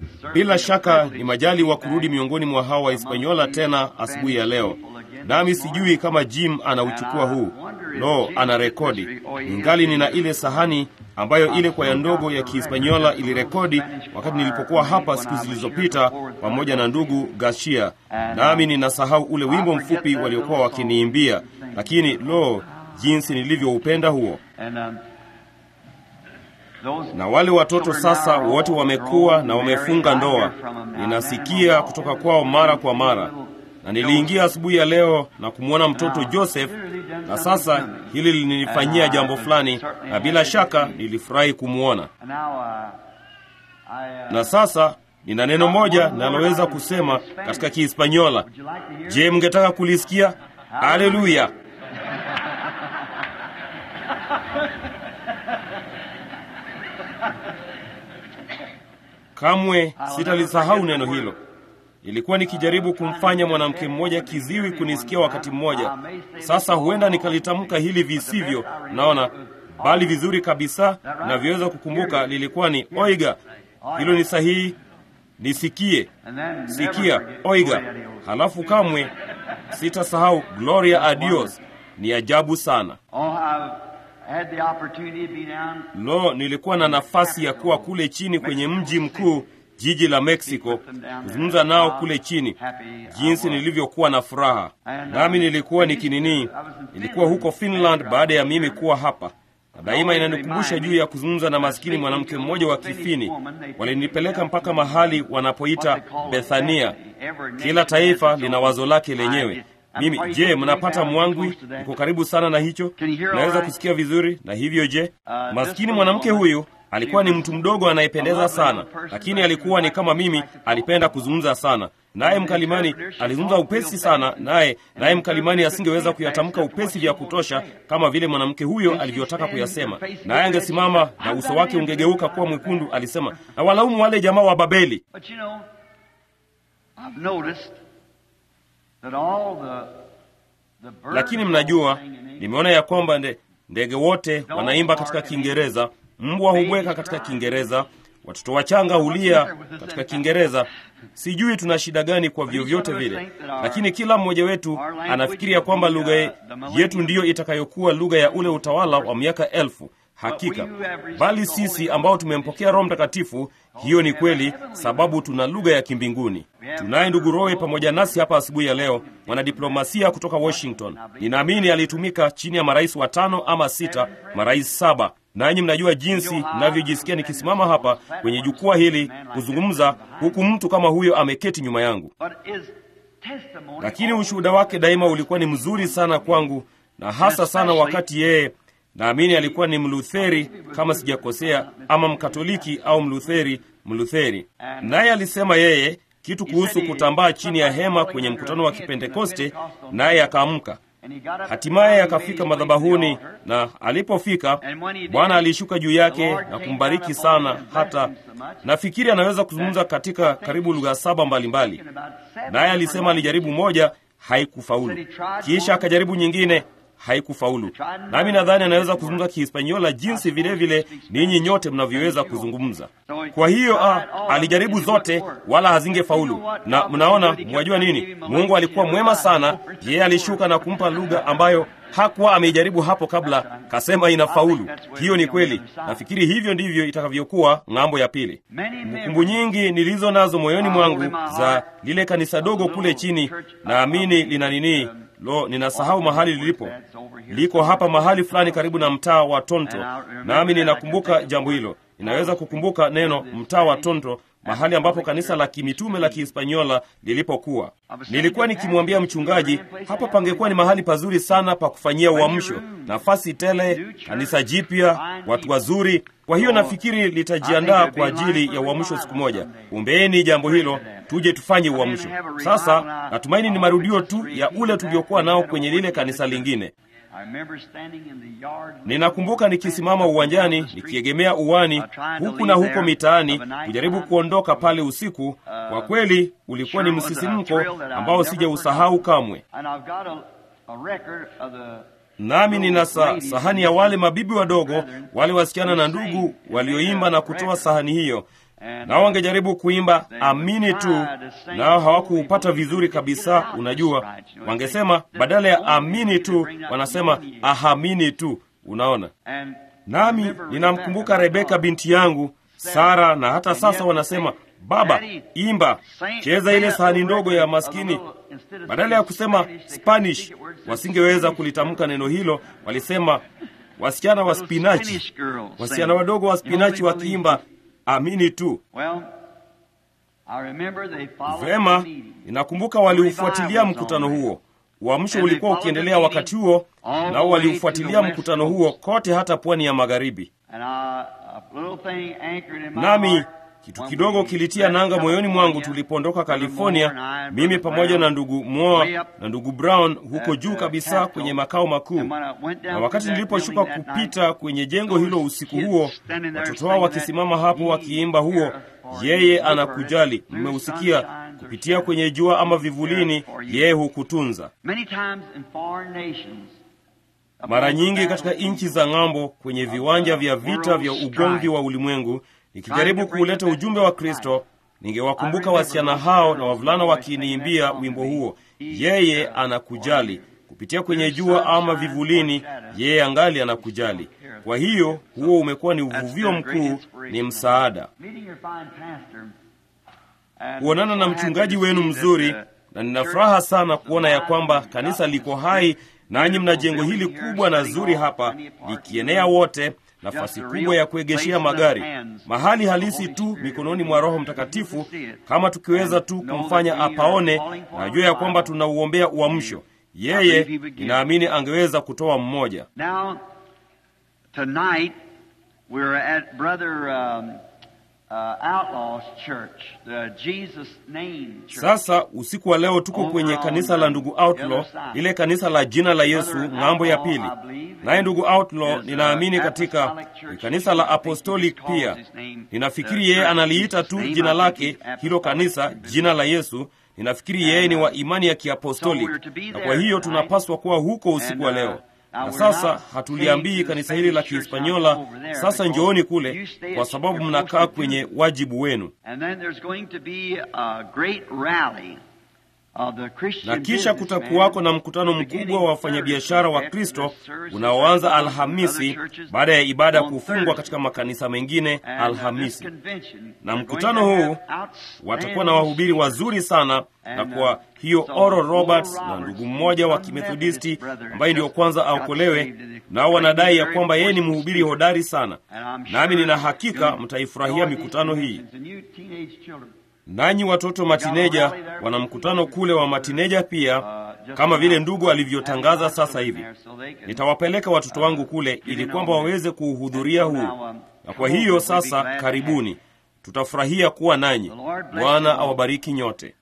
Bila shaka ni majali wa kurudi miongoni mwa hawa Wahispaniola tena asubuhi ya leo, nami sijui kama Jim anauchukua huu. Lo, ana rekodi. Ningali nina ile sahani ambayo ile kwaya ndogo ya Kihispaniola ilirekodi wakati nilipokuwa hapa siku zilizopita pamoja na ndugu Gashia, nami ninasahau ule wimbo mfupi waliokuwa wakiniimbia, lakini lo, jinsi nilivyoupenda huo na wale watoto sasa wote wamekuwa na wamefunga ndoa, ninasikia kutoka kwao mara kwa mara, na niliingia asubuhi ya leo na kumwona mtoto Joseph, na sasa hili lilinifanyia jambo fulani, na bila shaka nilifurahi kumwona. Na sasa nina neno moja naloweza kusema katika Kihispaniola. Je, mngetaka kulisikia? Haleluya! Kamwe sitalisahau neno hilo. Nilikuwa nikijaribu kumfanya mwanamke mmoja kiziwi kunisikia wakati mmoja. Sasa huenda nikalitamka hili visivyo, naona, bali vizuri kabisa navyoweza kukumbuka lilikuwa ni oiga. Hilo ni sahihi, nisikie, sikia, oiga. Halafu kamwe sitasahau gloria a Dios. Ni ajabu sana. Lo, nilikuwa na nafasi ya kuwa kule chini kwenye mji mkuu, jiji la Mexico, kuzungumza nao kule chini, jinsi nilivyokuwa na furaha. Nami nilikuwa nikinini, nilikuwa huko Finland baada ya mimi kuwa hapa, na daima inanikumbusha juu ya kuzungumza na maskini mwanamke mmoja wa Kifini. Walinipeleka mpaka mahali wanapoita Bethania. Kila taifa lina wazo lake lenyewe. Mimi je, mnapata mwangwi? Uko karibu sana na hicho, naweza kusikia vizuri. Na hivyo je, maskini mwanamke huyu alikuwa ni mtu mdogo anayependeza sana, lakini alikuwa ni kama mimi, alipenda kuzungumza sana. Naye mkalimani alizungumza upesi sana, naye naye mkalimani asingeweza kuyatamka upesi vya kutosha kama vile mwanamke huyo alivyotaka kuyasema. Naye angesimama na uso wake ungegeuka kuwa mwekundu. Alisema, na walaumu wale jamaa wa Babeli. Lakini mnajua, nimeona ya kwamba nde, ndege wote wanaimba katika Kiingereza, mbwa hubweka katika Kiingereza, watoto wachanga hulia katika Kiingereza. Sijui tuna shida gani kwa vyovyote vile, lakini kila mmoja wetu anafikiria kwamba lugha yetu ndiyo itakayokuwa lugha ya ule utawala wa miaka elfu. Hakika, bali sisi ambao tumempokea Roho Mtakatifu, hiyo ni kweli, sababu tuna lugha ya kimbinguni. Tunaye ndugu Roy pamoja nasi hapa asubuhi ya leo, mwanadiplomasia kutoka Washington. Ninaamini alitumika chini ya marais watano ama sita, marais saba. Nanyi mnajua jinsi ninavyojisikia nikisimama hapa kwenye jukwaa hili kuzungumza, huku mtu kama huyo ameketi nyuma yangu. Lakini ushuhuda wake daima ulikuwa ni mzuri sana kwangu, na hasa sana wakati yeye naamini alikuwa ni Mlutheri kama sijakosea, ama Mkatoliki au Mlutheri, Mlutheri. Naye alisema yeye kitu kuhusu kutambaa chini ya hema kwenye mkutano wa Kipentekoste, naye akaamka. Hatimaye akafika madhabahuni, na alipofika Bwana alishuka juu yake na kumbariki sana, hata nafikiri anaweza kuzungumza katika karibu lugha saba mbalimbali. Naye alisema alijaribu moja, haikufaulu, kisha akajaribu nyingine haikufaulu. Nami nadhani anaweza kuzungumza Kihispaniola jinsi vile vile ninyi nyote mnavyoweza kuzungumza. Kwa hiyo a, alijaribu zote wala hazingefaulu. Na mnaona, mwajua nini? Mungu alikuwa mwema sana. Yeye alishuka na kumpa lugha ambayo hakuwa ameijaribu hapo kabla, kasema inafaulu. Hiyo ni kweli. Nafikiri hivyo ndivyo itakavyokuwa ng'ambo ya pili. Kumbukumbu nyingi nilizo nazo moyoni mwangu za lile kanisa dogo kule chini, naamini lina nini Lo, ninasahau mahali lilipo. Liko hapa mahali fulani karibu na mtaa wa Tonto, nami ninakumbuka jambo hilo. Ninaweza kukumbuka neno mtaa wa Tonto, mahali ambapo kanisa la kimitume la Kihispaniola lilipokuwa. Nilikuwa nikimwambia mchungaji, hapa pangekuwa ni mahali pazuri sana pa kufanyia uamsho, nafasi tele, kanisa jipya, watu wazuri. Kwa hiyo nafikiri litajiandaa kwa ajili ya uamsho siku moja. Umbeeni jambo hilo, tuje tufanye uamsho. Sasa natumaini ni marudio tu ya ule tuliokuwa nao kwenye lile kanisa lingine. Ninakumbuka nikisimama uwanjani nikiegemea uwani huku na huko mitaani kujaribu kuondoka pale usiku. Kwa kweli ulikuwa ni msisimko ambao sijausahau kamwe. Nami nina sa, sahani ya wale mabibi wadogo, wale wasichana na ndugu walioimba na kutoa sahani hiyo, nao wangejaribu kuimba amini tu, nao hawakuupata vizuri kabisa. Unajua, wangesema badala ya amini tu wanasema ahamini tu. Unaona, nami ninamkumbuka Rebeka binti yangu Sara, na hata sasa wanasema baba, imba, cheza ile sahani ndogo ya maskini. Badala ya kusema Spanish, wasingeweza kulitamka neno hilo, walisema wasichana wa spinachi, wasichana wadogo wa spinachi wakiimba amini tu. Vema, ninakumbuka waliufuatilia mkutano huo. Uamsho ulikuwa ukiendelea wakati huo, nao waliufuatilia mkutano huo kote hata pwani ya magharibi. Nami kitu kidogo kilitia nanga moyoni mwangu tulipoondoka California, mimi pamoja na ndugu Moa na ndugu Brown huko juu kabisa kwenye makao makuu. Na wakati niliposhuka kupita kwenye jengo hilo usiku huo, watoto wao wakisimama hapo wakiimba huo, yeye anakujali, mmeusikia kupitia kwenye jua ama vivulini, yeye hukutunza. Mara nyingi katika nchi za ng'ambo, kwenye viwanja vya vita vya ugomvi wa ulimwengu nikijaribu kuuleta ujumbe wa Kristo, ningewakumbuka wasichana hao na wavulana wakiniimbia wimbo huo, yeye anakujali. Kupitia kwenye jua ama vivulini, yeye angali anakujali. Kwa hiyo huo umekuwa ni uvuvio mkuu, ni msaada. Kuonana na mchungaji wenu mzuri, na nina furaha sana kuona ya kwamba kanisa liko hai, nanyi mna jengo hili kubwa na zuri hapa likienea wote nafasi kubwa ya kuegeshea magari, mahali halisi tu mikononi mwa Roho Mtakatifu. Kama tukiweza tu kumfanya apaone, najua ya kwamba tunauombea uamsho. Yeye ninaamini angeweza kutoa mmoja. Sasa usiku wa leo tuko kwenye kanisa la ndugu Outlaw, lile kanisa la jina la Yesu ng'ambo ya pili. Naye ndugu Outlaw ninaamini katika ni kanisa la Apostolic pia. Ninafikiri yeye analiita tu jina lake hilo kanisa jina la Yesu. Ninafikiri yeye ni wa imani ya Kiapostolic, na kwa hiyo tunapaswa kuwa huko usiku wa leo na sasa hatuliambii kanisa hili la Kihispanyola, sasa njooni kule, kwa sababu mnakaa kwenye wajibu wenu. Na kisha kutakuwako na mkutano mkubwa wa wafanyabiashara wa Kristo unaoanza Alhamisi baada ya ibada kufungwa katika makanisa mengine Alhamisi. Na mkutano huu watakuwa na wahubiri wazuri sana, na kwa hiyo Oral Roberts na ndugu mmoja wa Kimethodisti ambaye ndiyo kwanza aokolewe, nao wanadai ya kwamba yeye ni mhubiri hodari sana, nami nina hakika mtaifurahia mikutano hii. Nanyi watoto matineja wana mkutano kule wa matineja pia, kama vile ndugu alivyotangaza sasa hivi. Nitawapeleka watoto wangu kule ili kwamba waweze kuuhudhuria huu, na kwa hiyo sasa, karibuni, tutafurahia kuwa nanyi. Bwana awabariki nyote.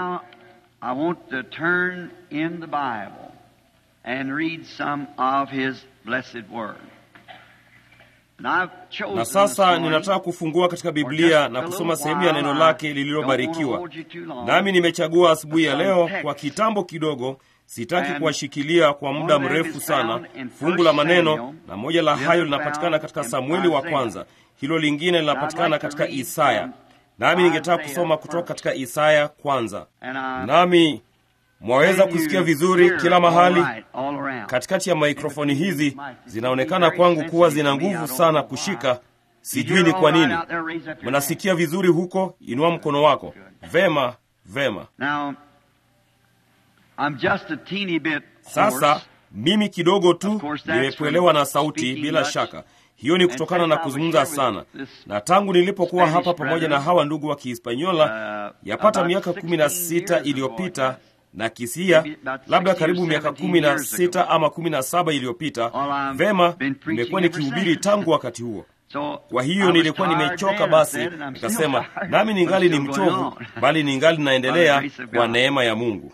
Na sasa ninataka kufungua katika Biblia na kusoma sehemu ya neno lake lililobarikiwa. Nami nimechagua asubuhi ya leo kwa kitambo kidogo, sitaki kuwashikilia kwa muda mrefu sana, fungu la maneno, na moja la hayo linapatikana katika Samueli wa kwanza, hilo lingine linapatikana katika Isaya. Nami ningetaka kusoma kutoka katika Isaya kwanza, nami mwaweza kusikia vizuri kila mahali katikati ya maikrofoni hizi zinaonekana kwangu kuwa zina nguvu sana kushika. Sijui ni kwa nini. Mnasikia vizuri huko? Inua mkono wako. Vema, vema. Sasa mimi kidogo tu nimekuelewa na sauti, bila shaka hiyo ni kutokana na kuzungumza sana, na tangu nilipokuwa hapa pamoja na hawa ndugu wa Kihispanyola yapata miaka kumi na sita iliyopita na kisia labda karibu miaka kumi na sita ama kumi na saba iliyopita. Vema, nimekuwa nikihubiri tangu wakati huo. Kwa hiyo nilikuwa nimechoka, basi nikasema nami ningali ni mchovu, bali ningali naendelea kwa neema ya Mungu.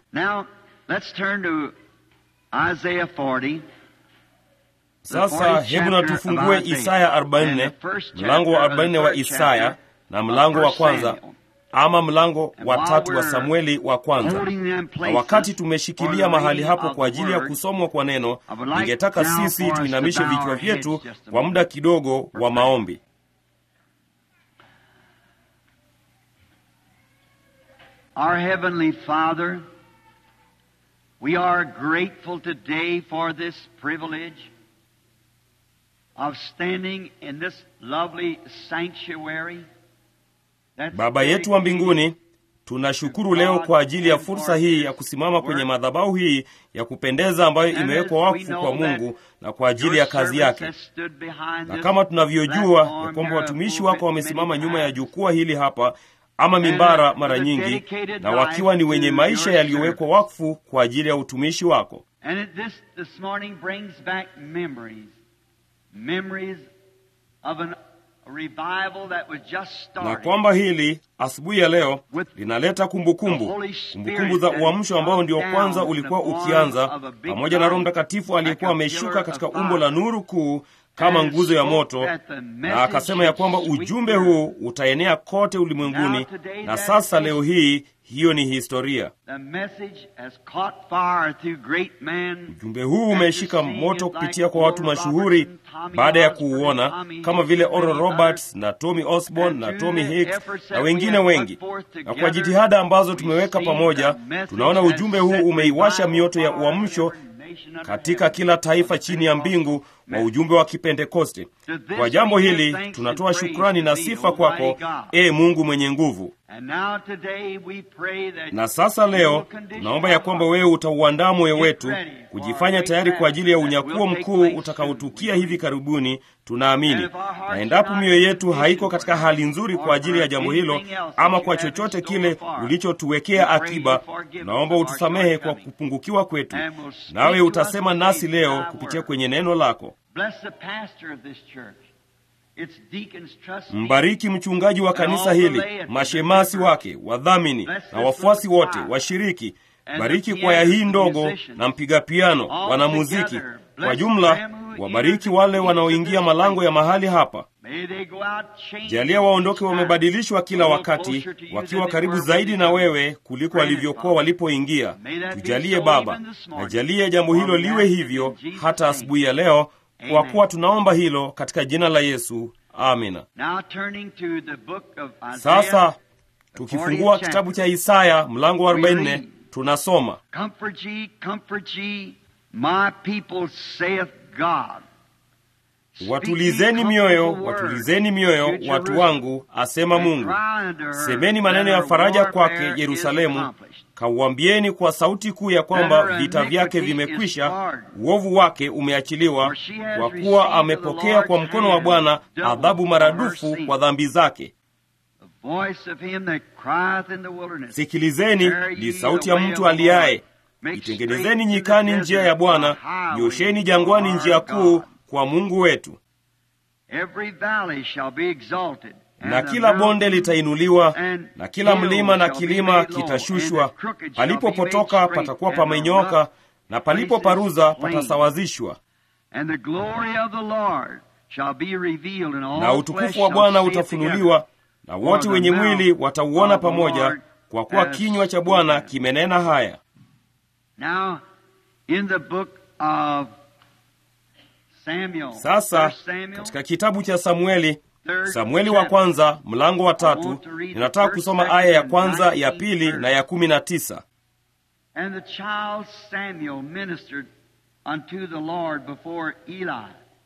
Sasa hebu na tufungue Isaya 44, mlango wa 44 wa Isaya na mlango wa kwanza ama mlango wa tatu wa Samueli wa kwanza. Na wakati tumeshikilia mahali hapo kwa ajili ya kusomwa kwa neno, ningetaka sisi tuinamishe vichwa vyetu kwa muda kidogo wa maombi. Our Heavenly Father, we are grateful today for this privilege of standing in this lovely sanctuary. that's Baba yetu wa mbinguni, tunashukuru leo kwa ajili ya fursa hii ya kusimama kwenye madhabahu hii ya kupendeza ambayo imewekwa wakfu kwa Mungu na kwa ajili ya kazi yake. Na kama tunavyojua ya kwamba watumishi wako wamesimama nyuma ya jukwaa hili hapa ama mimbara mara nyingi, na wakiwa ni wenye maisha yaliyowekwa wakfu kwa ajili ya utumishi wako. And it, this this morning brings back memories, memories of an, a revival that was just na started. kwamba hili asubuhi ya leo linaleta kumbukumbu kumbukumbu za uamsho ambao ndio kwanza ulikuwa ukianza, pamoja na Roho Mtakatifu aliyekuwa ameshuka katika umbo la nuru kuu kama nguzo ya moto, na akasema ya kwamba ujumbe huu utaenea kote ulimwenguni. Na sasa leo hii hiyo ni historia. The message has caught fire through great men. Ujumbe huu umeshika moto kupitia kwa watu mashuhuri baada ya kuuona kama vile Oral Roberts na Tommy Osborne na Tommy Hicks na wengine wengi. Na kwa jitihada ambazo tumeweka pamoja, tunaona ujumbe huu umeiwasha mioto ya uamsho katika kila taifa chini ya mbingu wa ujumbe wa Kipentekoste. Kwa jambo hili tunatoa shukrani na sifa kwako, e Mungu mwenye nguvu. And now today we pray that Na sasa leo tunaomba ya kwamba wewe utauandaa moyo wetu kujifanya tayari kwa ajili ya unyakuo mkuu utakaotukia hivi karibuni, tunaamini. Na endapo mioyo yetu haiko katika hali nzuri kwa ajili ya jambo hilo ama kwa chochote kile ulichotuwekea akiba, tunaomba utusamehe kwa kupungukiwa kwetu, nawe utasema nasi leo kupitia kwenye neno lako. bless the pastor of this church, its deacons, trustees, Mbariki mchungaji wa kanisa hili, mashemasi wake, wadhamini na wafuasi wote, washiriki. Bariki kwaya hii ndogo na mpiga piano, wanamuziki kwa jumla. Wabariki wale wanaoingia malango ya mahali hapa. May they go out changed. Jalia waondoke wamebadilishwa kila wakati, wakiwa karibu zaidi na wewe kuliko walivyokuwa walipoingia. Tujalie Baba, na jalie jambo hilo liwe hivyo hata asubuhi ya leo, kwa kuwa tunaomba hilo katika jina la Yesu, amina. Now turning to the book of Isaiah, Sasa tukifungua kitabu cha Isaya mlango wa 44 tunasoma Comfort ye, comfort ye, my people saith God. watulizeni mioyo, watulizeni mioyo watu wangu, asema Mungu. Semeni maneno ya faraja kwake Yerusalemu, kauambieni kwa sauti kuu ya kwamba vita vyake vimekwisha, uovu wake umeachiliwa, kwa kuwa amepokea kwa mkono wa Bwana adhabu maradufu kwa dhambi zake. The voice of him that crieth in the wilderness. Sikilizeni, ni sauti ya mtu aliaye, itengenezeni nyikani njia ya Bwana, nyosheni jangwani njia kuu kwa Mungu wetu. Every valley shall be exalted. and na the kila bonde mountains litainuliwa and na kila hills mlima na shall be kilima made low, kitashushwa. and the crooked shall be Palipopotoka made straight, patakuwa and the pamenyoka, rough na palipoparuza places plain. patasawazishwa. And the glory of the Lord shall be revealed in all Na flesh utukufu wa shall Bwana see it utafunuliwa, na wote the wenye mouth mwili watauona of the pamoja, Lord kwa kuwa has kinywa cha Bwana spoken. kimenena haya. Now, in the book of Samuel, Sasa First Samuel, katika kitabu cha Samueli, third Samueli wa chapter, kwanza mlango wa I tatu, want to read the ninataka first, kusoma second, aya ya and kwanza, ya 19th pili verse. na ya kumi na tisa. And the child Samuel ministered unto the Lord before Eli.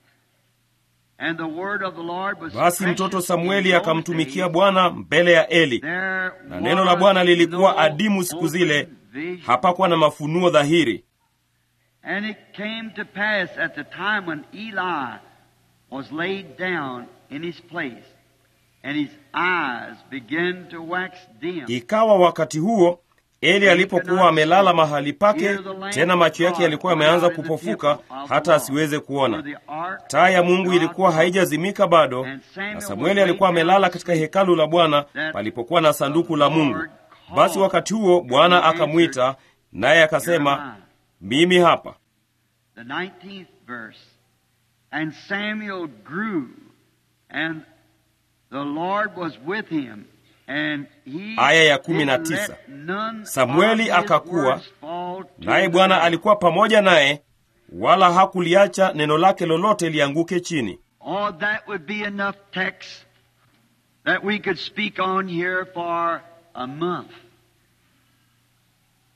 And the word of the Lord was Basi precious mtoto in Samueli those akamtumikia days. Bwana mbele ya Eli, There na neno la Bwana was lilikuwa no adimu siku zile, open vision. hapakuwa na mafunuo dhahiri. And it came to pass at the time when Eli was laid down in his place, and his eyes began to wax dim. Ikawa wakati huo Eli alipokuwa amelala mahali pake, tena macho yake yalikuwa yameanza kupofuka hata asiweze kuona. Taa ya Mungu ilikuwa haijazimika bado, na Samueli alikuwa amelala katika hekalu la Bwana palipokuwa na sanduku la Mungu. Basi wakati huo Bwana akamwita, naye akasema, mimi hapa. The 19th verse. And Samuel grew, and the Lord was with him, and he Aya ya kumi did na let tisa. none Samueli of his akakua, words fall to Naye the Bwana ground. alikuwa pamoja naye, wala hakuliacha neno lake lolote lianguke chini. Oh, that would be enough text that we could speak on here for a month.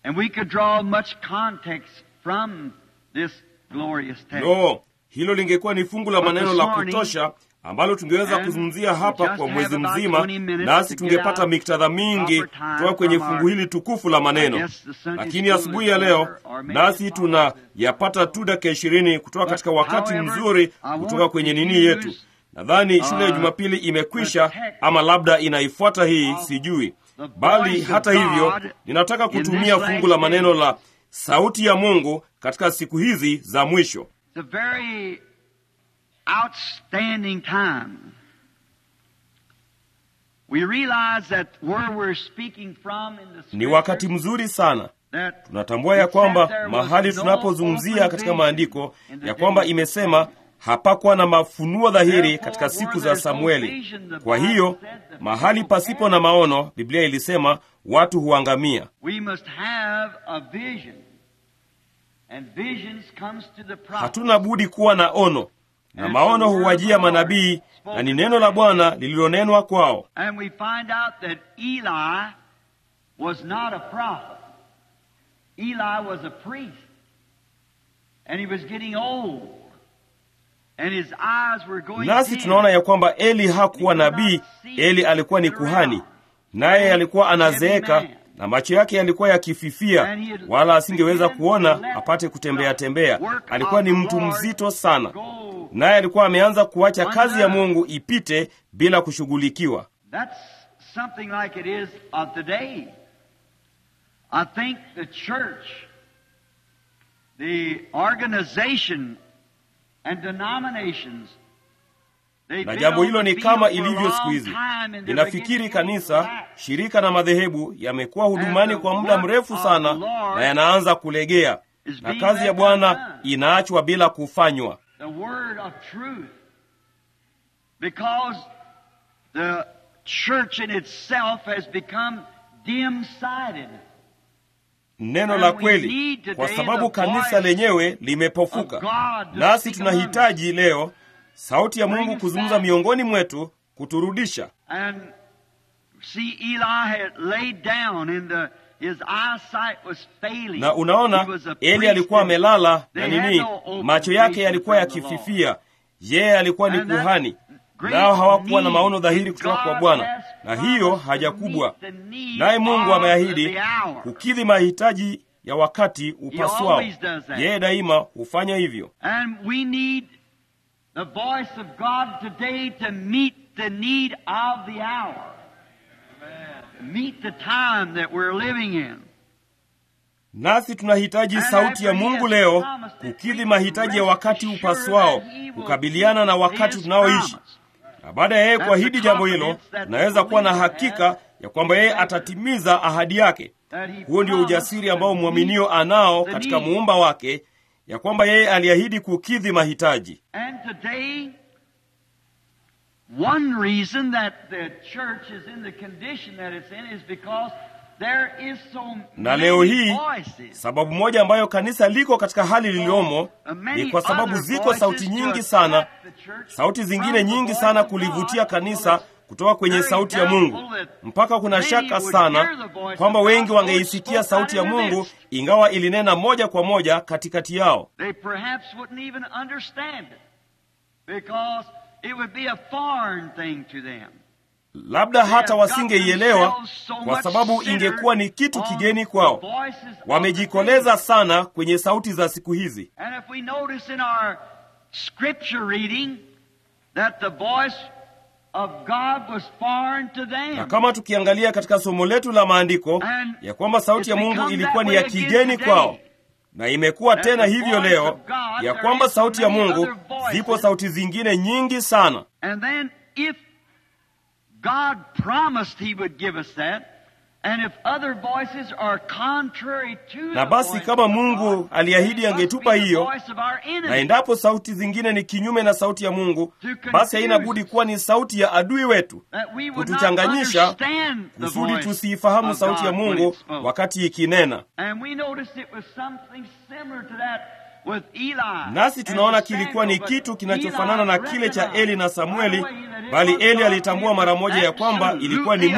And we could draw much context from this glorious text. no hilo lingekuwa ni fungu la maneno la kutosha ambalo tungeweza kuzungumzia hapa kwa mwezi mzima nasi tungepata miktadha mingi kutoka kwenye fungu hili tukufu la maneno lakini asubuhi ya leo nasi tunayapata tu dakika ishirini kutoka katika wakati mzuri kutoka kwenye nini yetu nadhani shule ya jumapili imekwisha ama labda inaifuata hii sijui bali hata hivyo ninataka kutumia fungu la maneno la sauti ya mungu katika siku hizi za mwisho It's a very outstanding time. We realize that where we're speaking from in the ni wakati mzuri sana that tunatambua ya kwamba mahali tunapozungumzia katika maandiko ya kwamba imesema hapakuwa na mafunuo dhahiri katika siku za samueli kwa hiyo mahali pasipo na maono biblia ilisema watu huangamia we must have a vision. And visions comes to the prophet. hatuna budi kuwa na ono na maono huwajia manabii na ni neno la bwana lililonenwa kwao And we find out that Eli was not a prophet. Eli was a priest. And he was getting old. And his eyes were going nasi dim. tunaona ya kwamba eli hakuwa nabii eli alikuwa ni kuhani naye alikuwa anazeeka na macho yake yalikuwa yakififia wala asingeweza kuona apate kutembea tembea alikuwa ni mtu mzito sana naye alikuwa ameanza kuacha kazi ya mungu ipite bila kushughulikiwa That's something like it is of today. I think the church, the organization, and denominations. they've na been jambo on hilo the ni field kama for a ilivyo long siku hizi time and they're ninafikiri beginning to kanisa relax. shirika na madhehebu yamekuwa hudumani kwa muda mrefu sana na yanaanza kulegea na kazi ya bwana inaachwa bila kufanywa the word of truth. Because the church in itself has become dim sighted. neno la kweli kwa sababu kanisa lenyewe limepofuka nasi tunahitaji leo sauti ya mungu kuzungumza miongoni mwetu kuturudisha And see, Eli had laid down, and the, his eyesight was failing. na He unaona was a eli priest alikuwa and amelala they na had nini no open macho yake vision yalikuwa from the yakififia yeye alikuwa ni And that kuhani great nao hawakuwa na need maono dhahiri in kutoka kwa God bwana has na hiyo promised haja to kubwa meet the need naye mungu of ameahidi the hour. kukidhi mahitaji ya wakati upaswao always does that. yeye daima hufanya hivyo And we need the voice of God today to meet the need of the hour. Meet the time that we're living in. nasi tunahitaji sauti ya mungu leo kukidhi mahitaji ya wakati upaswao kukabiliana na wakati tunaoishi na baada ya yeye kuahidi jambo hilo tunaweza kuwa na hakika ya kwamba yeye atatimiza ahadi yake huo ndio ujasiri ambao mwaminio anao katika muumba wake ya kwamba yeye aliahidi kukidhi mahitaji And today, one reason that the church is in the condition that it's in is because there is so na leo many hii voices. sababu moja ambayo kanisa liko katika hali lililomo ni kwa sababu ziko sauti nyingi sana sauti zingine nyingi sana kulivutia kanisa kutoka kwenye sauti ya mungu mpaka kuna shaka sana kwamba wengi wangeisikia sauti ya mungu ingawa ilinena moja kwa moja katikati yao They perhaps wouldn't even understand it because it would be a foreign thing to them. labda hata wasingeielewa kwa sababu ingekuwa ni kitu kigeni kwao wamejikoleza sana kwenye sauti za siku hizi And if we notice in our scripture reading that the voice of God was foreign to na them. kama tukiangalia katika somo letu la maandiko ya kwamba sauti ya mungu ilikuwa ni ya kigeni kwao na imekuwa tena hivyo leo ya kwamba sauti ya mungu zipo sauti zingine nyingi sana And then if God promised He would give us that, and if other voices are contrary to na the basi voice kama of mungu God, aliahidi it must angetupa be the hiyo voice of our enemy. na endapo sauti zingine ni kinyume na sauti ya mungu basi haina budi kuwa ni sauti ya adui wetu that we would not kutuchanganyisha, understand the kusudi voice tusiifahamu of sauti ya God when mungu it spoke. wakati ikinena And we noticed it was something similar to that with Eli. nasi tunaona and kilikuwa ni Samuel, kitu but kinachofanana na Eli kile cha recognized eli na samueli right away that it bali was eli God. alitambua mara moja ya kwamba ilikuwa ni mungu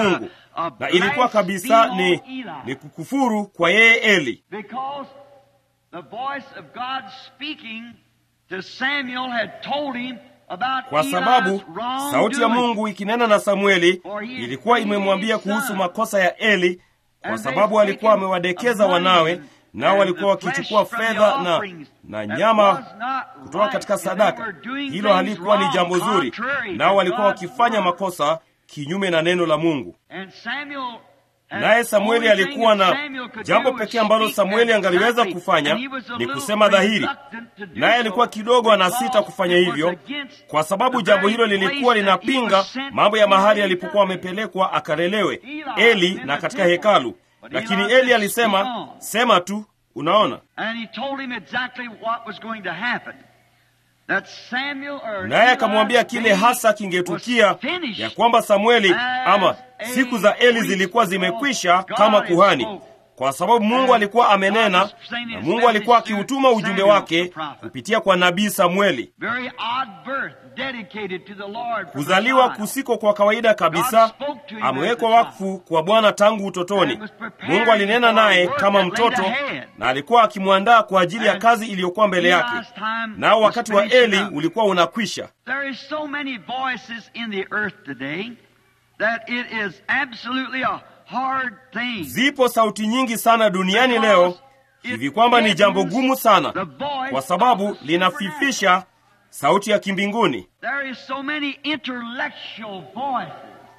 a na ilikuwa kabisa ni, blaspheme Eli. ni kukufuru kwa yeye Eli, Because the voice of God speaking to Samuel had told him about kwa Eli's sababu sauti ya wrongdoing. Mungu ikinena na Samueli For he ilikuwa hated imemwambia his kuhusu son. makosa ya Eli, kwa And they sababu alikuwa taken amewadekeza of wanawe, money nao and walikuwa the wakichukua flesh from the fedha na, offerings na that nyama was not kutoka right, katika and they sadaka. were doing Hilo things halikuwa ni wrong, jambo zuri, contrary nao to walikuwa God's wakifanya word. makosa kinyume na neno la Mungu. And Samuel had- Naye Samueli only thing alikuwa that na Samuel could jambo do was pekee ambalo speak Samueli and angaliweza nothing. kufanya And he was a ni little kusema dhahiri, reluctant to do naye so alikuwa kidogo anasita because kufanya it was hivyo, against kwa sababu the jambo very hilo lilikuwa place that he linapinga was sent mambo ya to mahali be alipokuwa conducted. amepelekwa akalelewe Eli Eli in na the katika temple. hekalu. But Lakini Eli Eli said, alisema, "Speak on." sema tu. Unaona, And he told him exactly what was going to happen. That Samuel or naye Eli's akamwambia kile day hasa kingetukia, was finished ya kwamba Samueli as ama a siku za Eli priest zilikuwa because zimekwisha God kama had kuhani, spoke. kwa sababu Mungu And alikuwa God amenena was sending na his Mungu alikuwa message to akiutuma ujumbe Samuel, wake the prophet. kupitia kwa nabii Samueli. Very odd birth, dedicated to the Lord. from Kuzaliwa a child. kusiko kwa kawaida kabisa, amewekwa wakfu kwa Bwana tangu utotoni. Mungu alinena naye kama mtoto na alikuwa akimwandaa kwa ajili ya kazi iliyokuwa mbele yake, nao wakati wa Eli ulikuwa unakwisha. There is so many voices in the earth today that it is absolutely a hard thing. Zipo sauti nyingi sana duniani leo hivi kwamba ni jambo gumu sana, kwa sababu linafifisha sauti ya kimbinguni. There is so many intellectual voices,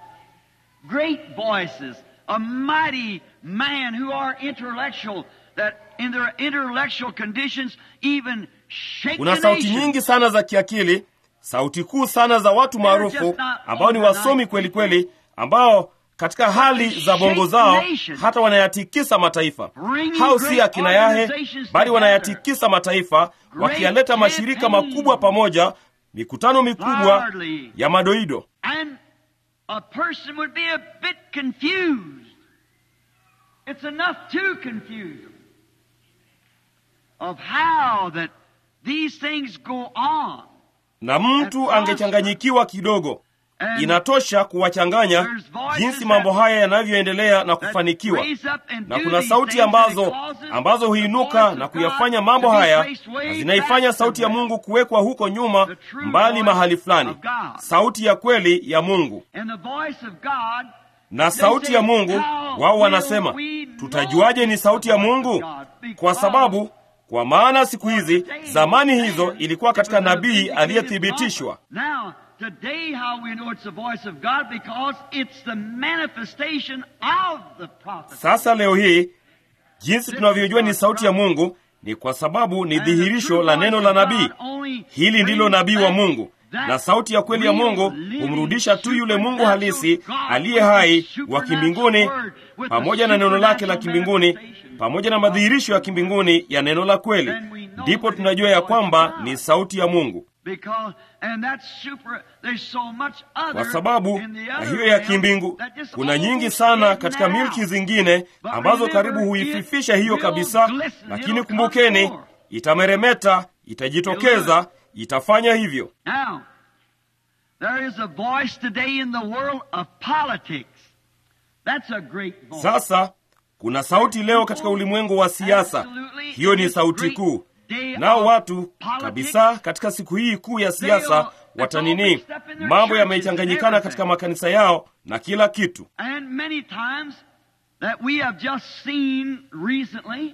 great voices, a mighty man who are intellectual that in their intellectual conditions even shake Kuna the sauti nation. nyingi sana za kiakili, sauti kuu sana za watu maarufu ambao ni wasomi kweli kweli, ambao katika hali za bongo zao hata wanayatikisa mataifa. Hao si akina Yahe, bali wanayatikisa mataifa, wakiyaleta mashirika makubwa pamoja, mikutano mikubwa ya madoido. And a person would be a bit confused. It's enough to confuse them of how that these things go on. Na mtu angechanganyikiwa kidogo. And Inatosha kuwachanganya jinsi mambo haya yanavyoendelea na kufanikiwa. Na kuna sauti ambazo ambazo huinuka na kuyafanya mambo haya na zinaifanya sauti ya Mungu kuwekwa huko nyuma mbali mahali fulani, sauti ya kweli ya Mungu. And the voice of God, Na sauti ya Mungu, wao wanasema, tutajuaje ni sauti ya Mungu? Kwa sababu kwa maana siku hizi, zamani hizo ilikuwa katika nabii aliyethibitishwa. Now, today how we know it's the voice of God because it's the manifestation of the prophet. Sasa leo hii jinsi tunavyojua ni sauti ya Mungu ni kwa sababu ni dhihirisho la neno la nabii. Hili ndilo nabii wa Mungu, na sauti ya kweli ya Mungu humrudisha tu yule Mungu halisi aliye hai wa kimbinguni, pamoja na neno lake la kimbinguni, pamoja na madhihirisho ya kimbinguni ya neno la kweli. Ndipo tunajua ya kwamba ni sauti ya Mungu, Because, and that's super, there's so much other kwa sababu in the na other hiyo ya realm kimbingu that just kuna nyingi almost sana is katika now. milki zingine ambazo karibu huififisha hiyo kabisa, lakini kumbukeni, itameremeta, itajitokeza, itafanya hivyo. Now, there is a voice today in the world of politics. That's a great voice. Sasa kuna sauti leo katika ulimwengu wa siasa, hiyo ni sauti kuu. Nao watu kabisa katika siku hii kuu ya siasa watanini, mambo yamechanganyikana katika makanisa yao na kila kitu. And many times that we have just seen recently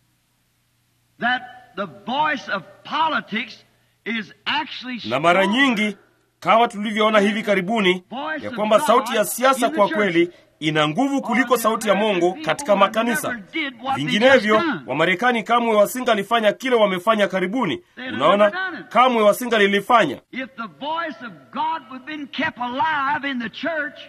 that the voice of politics is actually Na mara stronger nyingi kama tulivyoona hivi karibuni, ya kwamba sauti ya siasa kwa kweli ina nguvu kuliko sauti ya Mungu katika makanisa. Vinginevyo, Wamarekani kamwe wasingalifanya kile wamefanya karibuni. Unaona, kamwe wasingalilifanya. If the voice of God would have been kept alive in the church,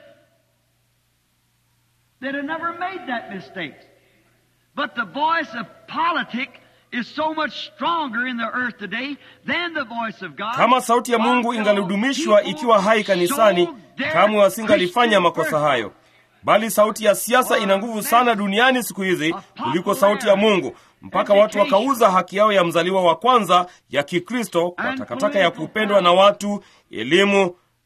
they'd have never made that mistake. But the voice of politics is so much stronger in the earth today than the voice of God. Kama sauti ya Mungu ingalidumishwa ikiwa hai kanisani, kamwe wasingalifanya makosa hayo. Bali sauti ya siasa ina nguvu sana duniani siku hizi kuliko sauti ya Mungu, mpaka watu wakauza haki yao ya mzaliwa wa kwanza ya Kikristo kwa takataka ya kupendwa na watu, elimu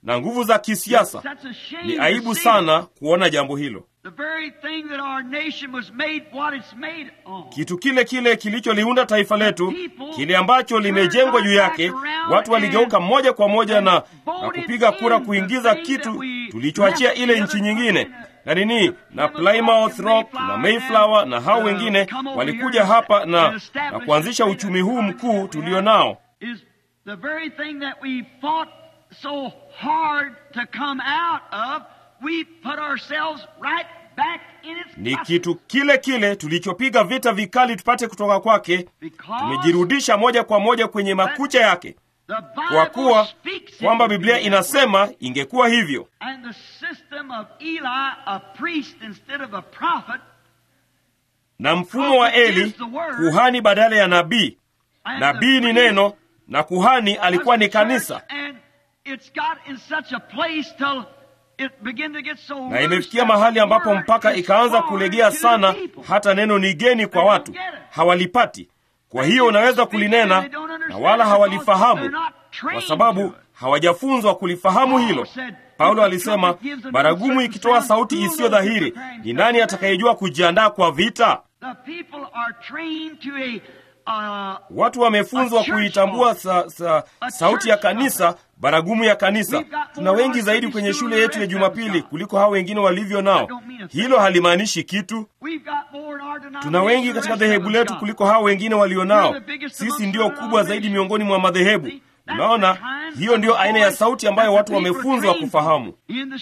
na nguvu za kisiasa. That's a shame Ni to aibu see sana kuona jambo hilo. The very thing that our nation was made what it's made on. Kitu kile kile kilicholiunda taifa letu, kile ambacho limejengwa juu yake, watu waligeuka moja kwa moja na, na kupiga kura kuingiza kitu tulichoachia ile nchi nyingine na nini na Plymouth Rock na Mayflower na hao wengine walikuja hapa na, na kuanzisha uchumi huu mkuu tulio nao. Is the very thing that we fought so hard to come out of, we put ourselves right back in its Ni place. kitu kile kile tulichopiga vita vikali tupate kutoka kwake, Because tumejirudisha moja kwa moja kwenye makucha yake, the kwa Bible kuwa speaks it kwamba would Biblia be that inasema ingekuwa hivyo. And the system of Eli, a priest instead of a prophet, Na mfumo wa Eli, kuhani badala ya nabii, and nabii the ni priest neno na kuhani alikuwa ni was the church, kanisa, And it's got in such a place till it began to get so na loose imefikia that mahali the ambapo word mpaka is ikaanza foreign kulegea to the sana, people. hata neno ni geni kwa watu, hawalipati. Kwa hiyo unaweza kulinena na wala hawalifahamu, kwa sababu hawajafunzwa kulifahamu hilo. Paulo alisema, baragumu ikitoa sauti isiyo dhahiri, ni nani atakayejua kujiandaa kwa vita? The people are trained to a, uh, Watu wamefunzwa kuitambua sa, sa, sauti ya kanisa, baragumu ya kanisa. Tuna wengi zaidi kwenye shule yetu ya Jumapili kuliko hao wengine walivyo nao. Hilo halimaanishi kitu. we've got more in our Tuna wengi katika dhehebu letu kuliko hao wengine walionao. Sisi ndio kubwa zaidi miongoni mwa madhehebu. Unaona, hiyo ndiyo aina ya sauti ambayo watu wamefunzwa kufahamu.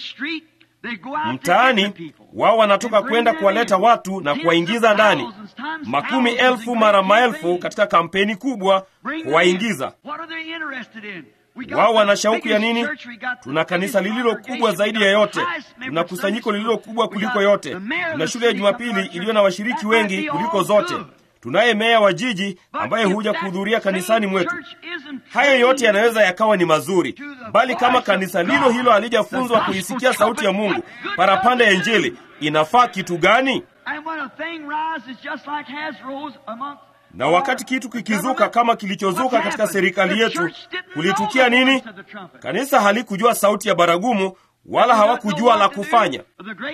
Mtaani wao wanatoka kwenda kuwaleta watu na kuwaingiza ndani, makumi elfu mara maelfu katika kampeni kubwa kuwaingiza wao. Wana shauku ya nini? Tuna kanisa lililo kubwa zaidi ya yote, tuna kusanyiko lililo kubwa kuliko yote, tuna shule ya Jumapili iliyo na washiriki wengi kuliko zote, tunaye meya wa jiji ambaye huja kuhudhuria kanisani mwetu. Hayo yote yanaweza yakawa ni mazuri, bali kama kanisa lilo hilo halijafunzwa kuisikia sauti ya Mungu, parapanda ya Injili, inafaa kitu gani? Na wakati kitu kikizuka kama kilichozuka katika serikali yetu, kulitukia nini? Kanisa halikujua sauti ya baragumu, wala hawakujua la kufanya.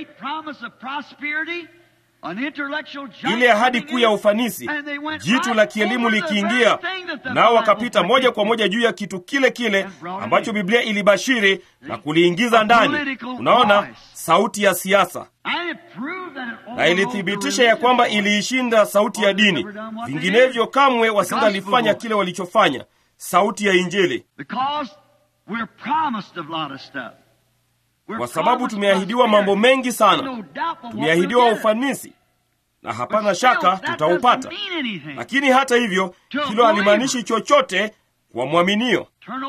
Ile ahadi kuu ya ufanisi, jitu la kielimu likiingia, nao wakapita moja kwa moja juu ya kitu kile kile ambacho Biblia ilibashiri na kuliingiza ndani. Unaona, sauti ya siasa, na ilithibitisha ya kwamba iliishinda sauti ya dini. Vinginevyo kamwe wasingalifanya kile walichofanya, sauti ya Injili, kwa sababu tumeahidiwa mambo mengi sana. Tumeahidiwa ufanisi na hapana shaka tutaupata, lakini hata hivyo hilo halimaanishi chochote kwa mwaminio.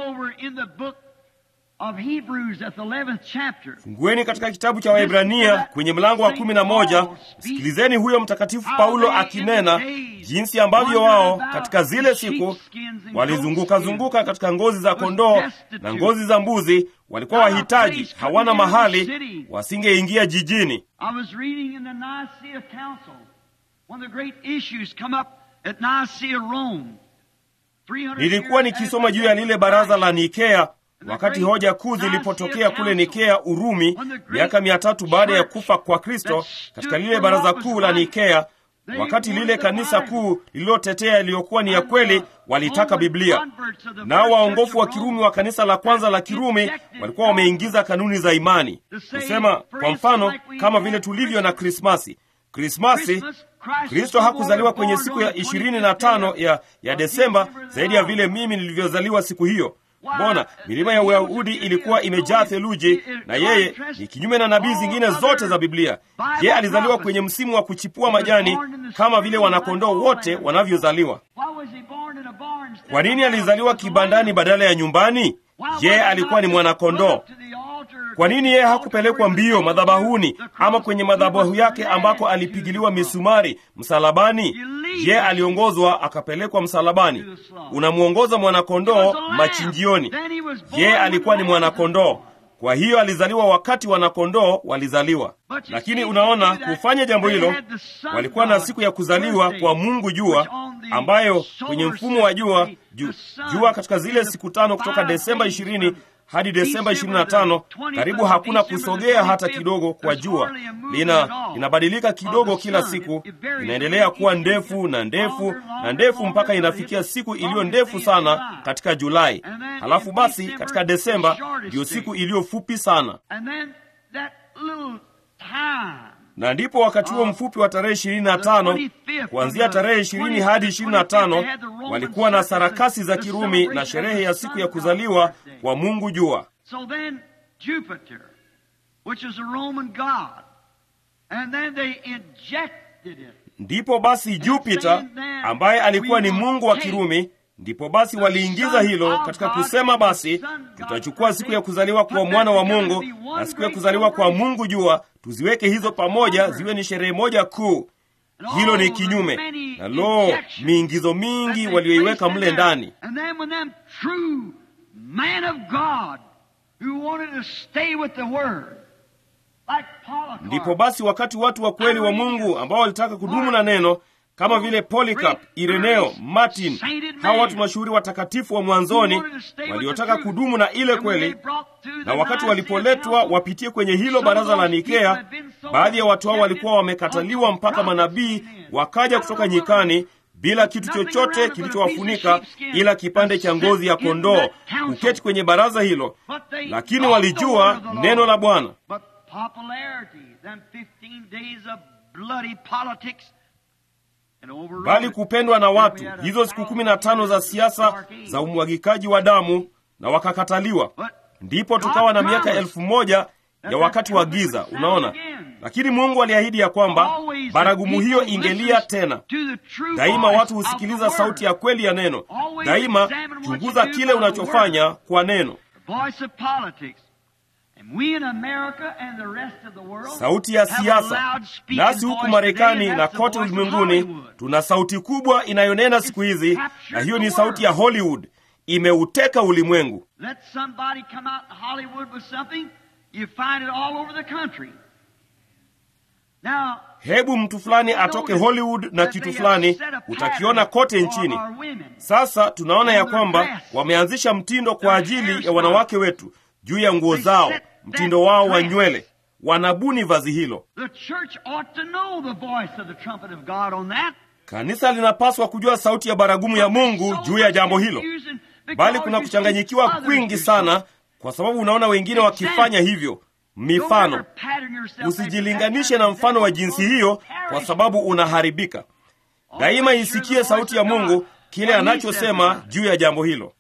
Fungueni katika kitabu cha Waebrania kwenye mlango wa kumi na moja. Sikilizeni huyo mtakatifu Paulo akinena jinsi ambavyo wao katika zile siku walizunguka zunguka katika ngozi za kondoo na ngozi za mbuzi, walikuwa wahitaji, hawana mahali, wasingeingia jijini. Nilikuwa nikisoma juu ya lile baraza la Nikea wakati hoja kuu zilipotokea kule Nikea, Urumi, miaka mia tatu baada ya kufa kwa Kristo. Katika lile baraza kuu la Nikea, wakati lile kanisa kuu lililotetea yaliyokuwa ni ya kweli walitaka Biblia, nao waongofu wa Kirumi wa kanisa la kwanza la Kirumi walikuwa wameingiza kanuni za imani, kusema kwa mfano, kama vile tulivyo na Krismasi. Krismasi, Kristo hakuzaliwa kwenye siku ya ishirini na tano ya, ya Desemba zaidi ya vile mimi nilivyozaliwa siku hiyo. Mbona milima ya Uyahudi ilikuwa imejaa theluji, na yeye ni kinyume na nabii zingine zote za Biblia. Yeye alizaliwa kwenye msimu wa kuchipua majani kama vile wanakondoo wote wanavyozaliwa. Kwa nini alizaliwa kibandani badala ya nyumbani? Yeye alikuwa ni mwanakondoo. Kwa nini yeye hakupelekwa mbio madhabahuni ama kwenye madhabahu yake ambako alipigiliwa misumari msalabani? Yeye aliongozwa akapelekwa msalabani. Unamwongoza mwanakondoo machinjioni. Yeye alikuwa ni mwanakondoo, kwa hiyo alizaliwa wakati wanakondoo walizaliwa. Lakini unaona, kufanya jambo hilo, walikuwa na siku ya kuzaliwa kwa Mungu jua, ambayo kwenye mfumo wa jua ju, jua katika zile siku tano kutoka Desemba ishirini hadi Desemba 25 karibu hakuna kusogea hata kidogo kwa jua. Lina linabadilika kidogo kila siku, inaendelea kuwa ndefu na ndefu na ndefu mpaka inafikia siku iliyo ndefu sana katika Julai. Halafu basi katika Desemba ndiyo siku iliyo fupi sana, na ndipo wakati huo mfupi wa tarehe ishirini na tano kuanzia tarehe ishirini hadi ishirini na tano walikuwa na sarakasi za Kirumi na sherehe ya siku ya kuzaliwa kwa Mungu jua. So then Jupiter, which is a Roman god, and then they injected it. Ndipo basi Jupiter ambaye alikuwa ni mungu wa Kirumi, ndipo basi waliingiza hilo katika kusema, basi tutachukua siku ya kuzaliwa kwa mwana wa Mungu na siku ya kuzaliwa kwa Mungu jua, tuziweke hizo pamoja, ziwe ni sherehe moja kuu. Hilo ni kinyume na lo, miingizo mingi walioiweka mle ndani. And then when them true man of God who wanted to stay with the word, like Polycarp, Ndipo basi wakati watu wa kweli wa Mungu ambao walitaka kudumu na neno kama vile Polycarp, Ireneo, Martin, hawa watu mashuhuri watakatifu wa mwanzoni waliotaka kudumu na ile kweli, na wakati walipoletwa wapitie kwenye hilo baraza la Nikea, baadhi ya watu hao walikuwa wamekataliwa mpaka manabii wakaja kutoka nyikani bila kitu chochote kilichowafunika ila kipande cha ngozi ya kondoo kuketi kwenye baraza hilo, lakini walijua neno la Bwana. But popularity, them 15 days of bloody politics, and overrode bali it. kupendwa na watu, hizo siku kumi na tano za siasa za umwagikaji wa damu, na wakakataliwa. Ndipo tukawa na miaka elfu moja ya wakati wa giza, unaona. Lakini Mungu aliahidi ya kwamba baragumu hiyo ingelia tena. Daima watu husikiliza sauti ya kweli ya neno. Daima chunguza kile unachofanya kwa neno. Voice of politics. And we in America and the rest of the world sauti ya have a siasa. loud speaking Nasi huku voice Marekani today, and na that's the kote voice of ulimwenguni Hollywood. tuna sauti kubwa inayonena siku hizi, na hiyo ni sauti ya Hollywood. Imeuteka ulimwengu. Let somebody come out in Hollywood with something, you find it all over the country. Now, Hebu mtu fulani atoke Hollywood na kitu fulani, utakiona kote nchini. Sasa tunaona ya kwamba wameanzisha mtindo kwa ajili ya wanawake wetu juu ya nguo zao, mtindo wao wa nywele. Wanabuni vazi hilo. The church ought to know the voice of the trumpet of God on that. Kanisa linapaswa kujua sauti ya baragumu ya Mungu juu ya jambo hilo, bali kuna kuchanganyikiwa kwingi sana, kwa sababu unaona wengine wakifanya hivyo. Mifano, usijilinganishe na mfano wa jinsi hiyo, kwa sababu unaharibika. Daima isikie sauti ya Mungu, kile anachosema juu ya jambo hilo.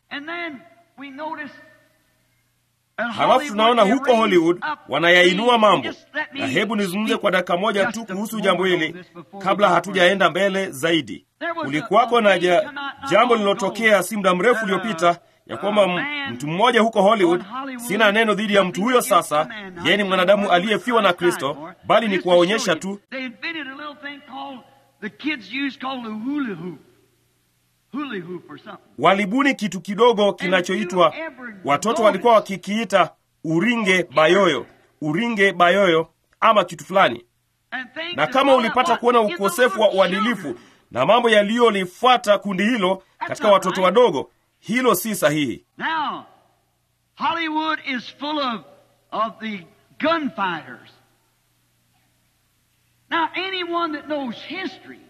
Halafu tunaona huko Hollywood wanayainua mambo, na hebu nizungumze kwa dakika moja tu kuhusu jambo hili kabla hatujaenda mbele zaidi. Kulikuwako na ja, jambo lililotokea si muda mrefu uliopita ya kwamba m- mtu mmoja huko Hollywood, sina neno dhidi ya mtu huyo sasa, yeye ni mwanadamu aliyefiwa na Kristo, bali ni kuwaonyesha tu They invented a little thing called the kids use called the hula hoop. Hula hoop or something. walibuni kitu kidogo kinachoitwa watoto walikuwa wakikiita uringe bayoyo, uringe bayoyo ama kitu fulani. And things Na that kama all ulipata that kuona was in the ukosefu wa little uadilifu children. na mambo yaliyolifuata kundi hilo katika watoto wadogo, hilo si sahihi. Now, Hollywood is full of, of the gunfighters. Now, anyone that knows history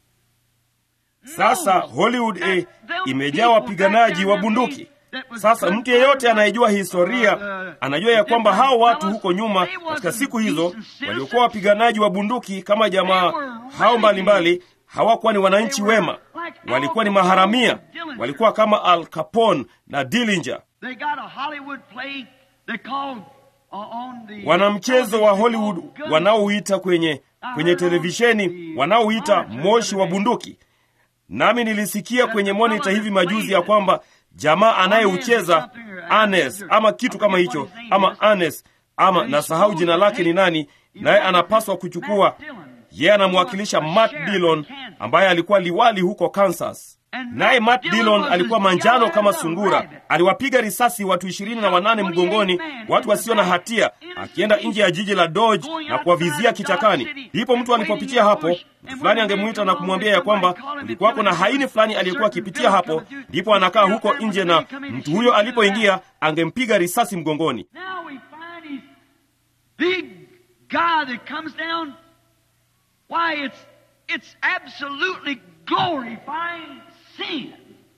Sasa Hollywood eh, imejaa wapiganaji wa bunduki. Sasa mtu yeyote anayejua historia anajua ya kwamba hao watu huko nyuma katika siku hizo waliokuwa wapiganaji wa bunduki kama jamaa hao mbalimbali hawakuwa ni wananchi wema, walikuwa ni maharamia, walikuwa kama Al Capone na Dillinger. They got a Hollywood play they called uh, on the Wana mchezo wa Hollywood wanaouita kwenye kwenye televisheni wanaouita moshi wa bunduki. Nami nilisikia kwenye monita hivi majuzi ya kwamba jamaa anayeucheza Anes ama kitu kama hicho ama Anes ama nasahau jina lake ni nani, naye anapaswa kuchukua yeye anamwakilisha Matt Dillon ambaye alikuwa liwali huko Kansas. naye Matt Dillon alikuwa manjano kama sungura. Aliwapiga risasi watu ishirini na wanane mgongoni, watu wasio na hatia, akienda nje ya jiji la Dodge na kuwavizia kichakani. Ndipo mtu alipopitia hapo, mtu fulani angemwita na kumwambia ya kwamba kulikuwako na haini fulani aliyekuwa akipitia hapo, ndipo anakaa huko nje, na mtu huyo alipoingia angempiga risasi mgongoni. Now we find this big guy that comes down. Why, it's it's absolutely glorifying sin.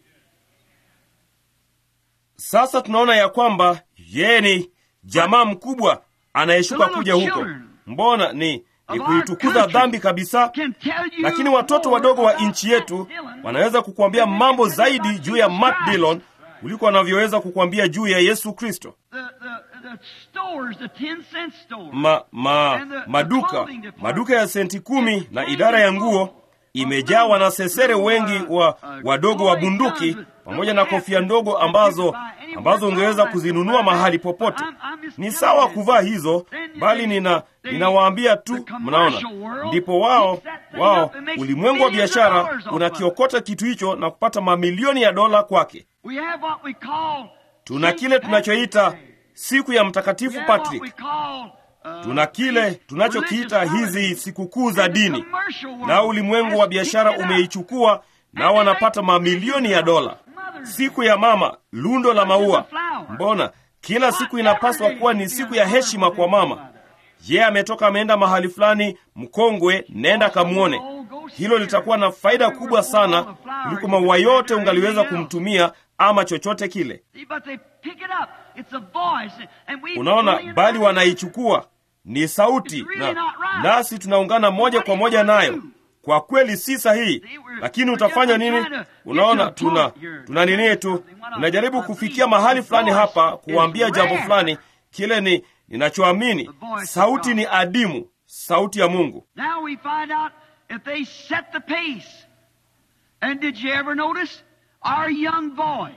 Sasa tunaona ya kwamba yeye ni jamaa mkubwa anayeshuka kuja huko. Mbona ni ni kuitukuza dhambi kabisa. Can tell you Lakini watoto wadogo wa nchi yetu wanaweza kukuambia mambo zaidi juu ya Matt Dillon kuliko wanavyoweza kukuambia juu ya Yesu Kristo. the, the, the stores, the 10 cent stores. Ma, ma, maduka maduka ya senti kumi na idara ya nguo imejaa wanasesere wengi wa wadogo wa bunduki pamoja na kofia ndogo ambazo ambazo ungeweza kuzinunua mahali popote. Ni sawa kuvaa hizo, bali nina ninawaambia tu, mnaona, ndipo wao wao ulimwengu wa biashara unakiokota kitu hicho na kupata mamilioni ya dola kwake. We have what we call Tuna St. kile tunachoita Patrick's Day. siku ya We Mtakatifu have what Patrick. we call, uh, Tuna kile tunachokiita religious hizi holidays. sikukuu za And the dini, commercial world na ulimwengu wa has biashara picked it up. umeichukua nao wanapata mamilioni ya dola. Siku ya mama, lundo la maua. Mbona kila siku inapaswa kuwa ni siku ya heshima kwa mama? Yeye ametoka ameenda mahali fulani, mkongwe, nenda kamwone. Hilo litakuwa na faida kubwa sana kuliko maua yote ungaliweza kumtumia ama chochote kile. See, but they pick it up. It's a voice. And we Unaona, join bali in wanaichukua ni sauti na, nasi tunaungana moja kwa moja nayo. Kwa kweli si sahihi, lakini utafanya nini? Unaona, tuna tuna nini tu, tunajaribu kufikia mahali fulani hapa, kuwaambia jambo fulani. Kile ni ninachoamini, sauti ni adimu, sauti ya Mungu. Now we find out if they set the pace. And did you ever notice our young boys?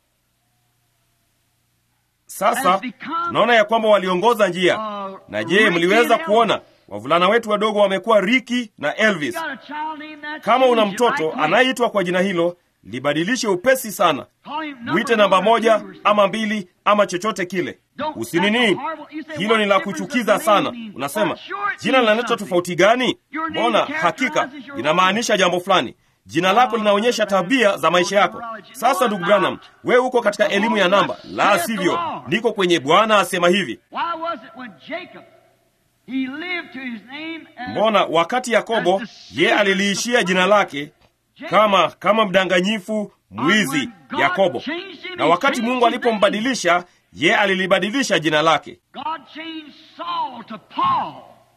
Sasa tunaona ya kwamba waliongoza njia. Na je, mliweza kuona wavulana wetu wadogo wamekuwa Ricky na Elvis? Got a child named that Kama una change it mtoto right quick. anayeitwa kwa jina hilo, libadilishe upesi sana. Call him number Mwite namba one or moja two or ama mbili ama chochote kile. Usinini, hilo ni la kuchukiza sana. Unasema jina linaleta tofauti gani? Mbona hakika inamaanisha jambo fulani. Jina lako linaonyesha tabia za maisha yako. Sasa ndugu Branham, wewe uko katika elimu ya namba, la sivyo niko kwenye Bwana asema hivi. Why was it when Jacob he lived to his name as Mbona wakati Yakobo ye aliliishia jina lake kama kama mdanganyifu mwizi Yakobo, na wakati Mungu alipombadilisha ye alilibadilisha jina lake. God changed Saul to Paul,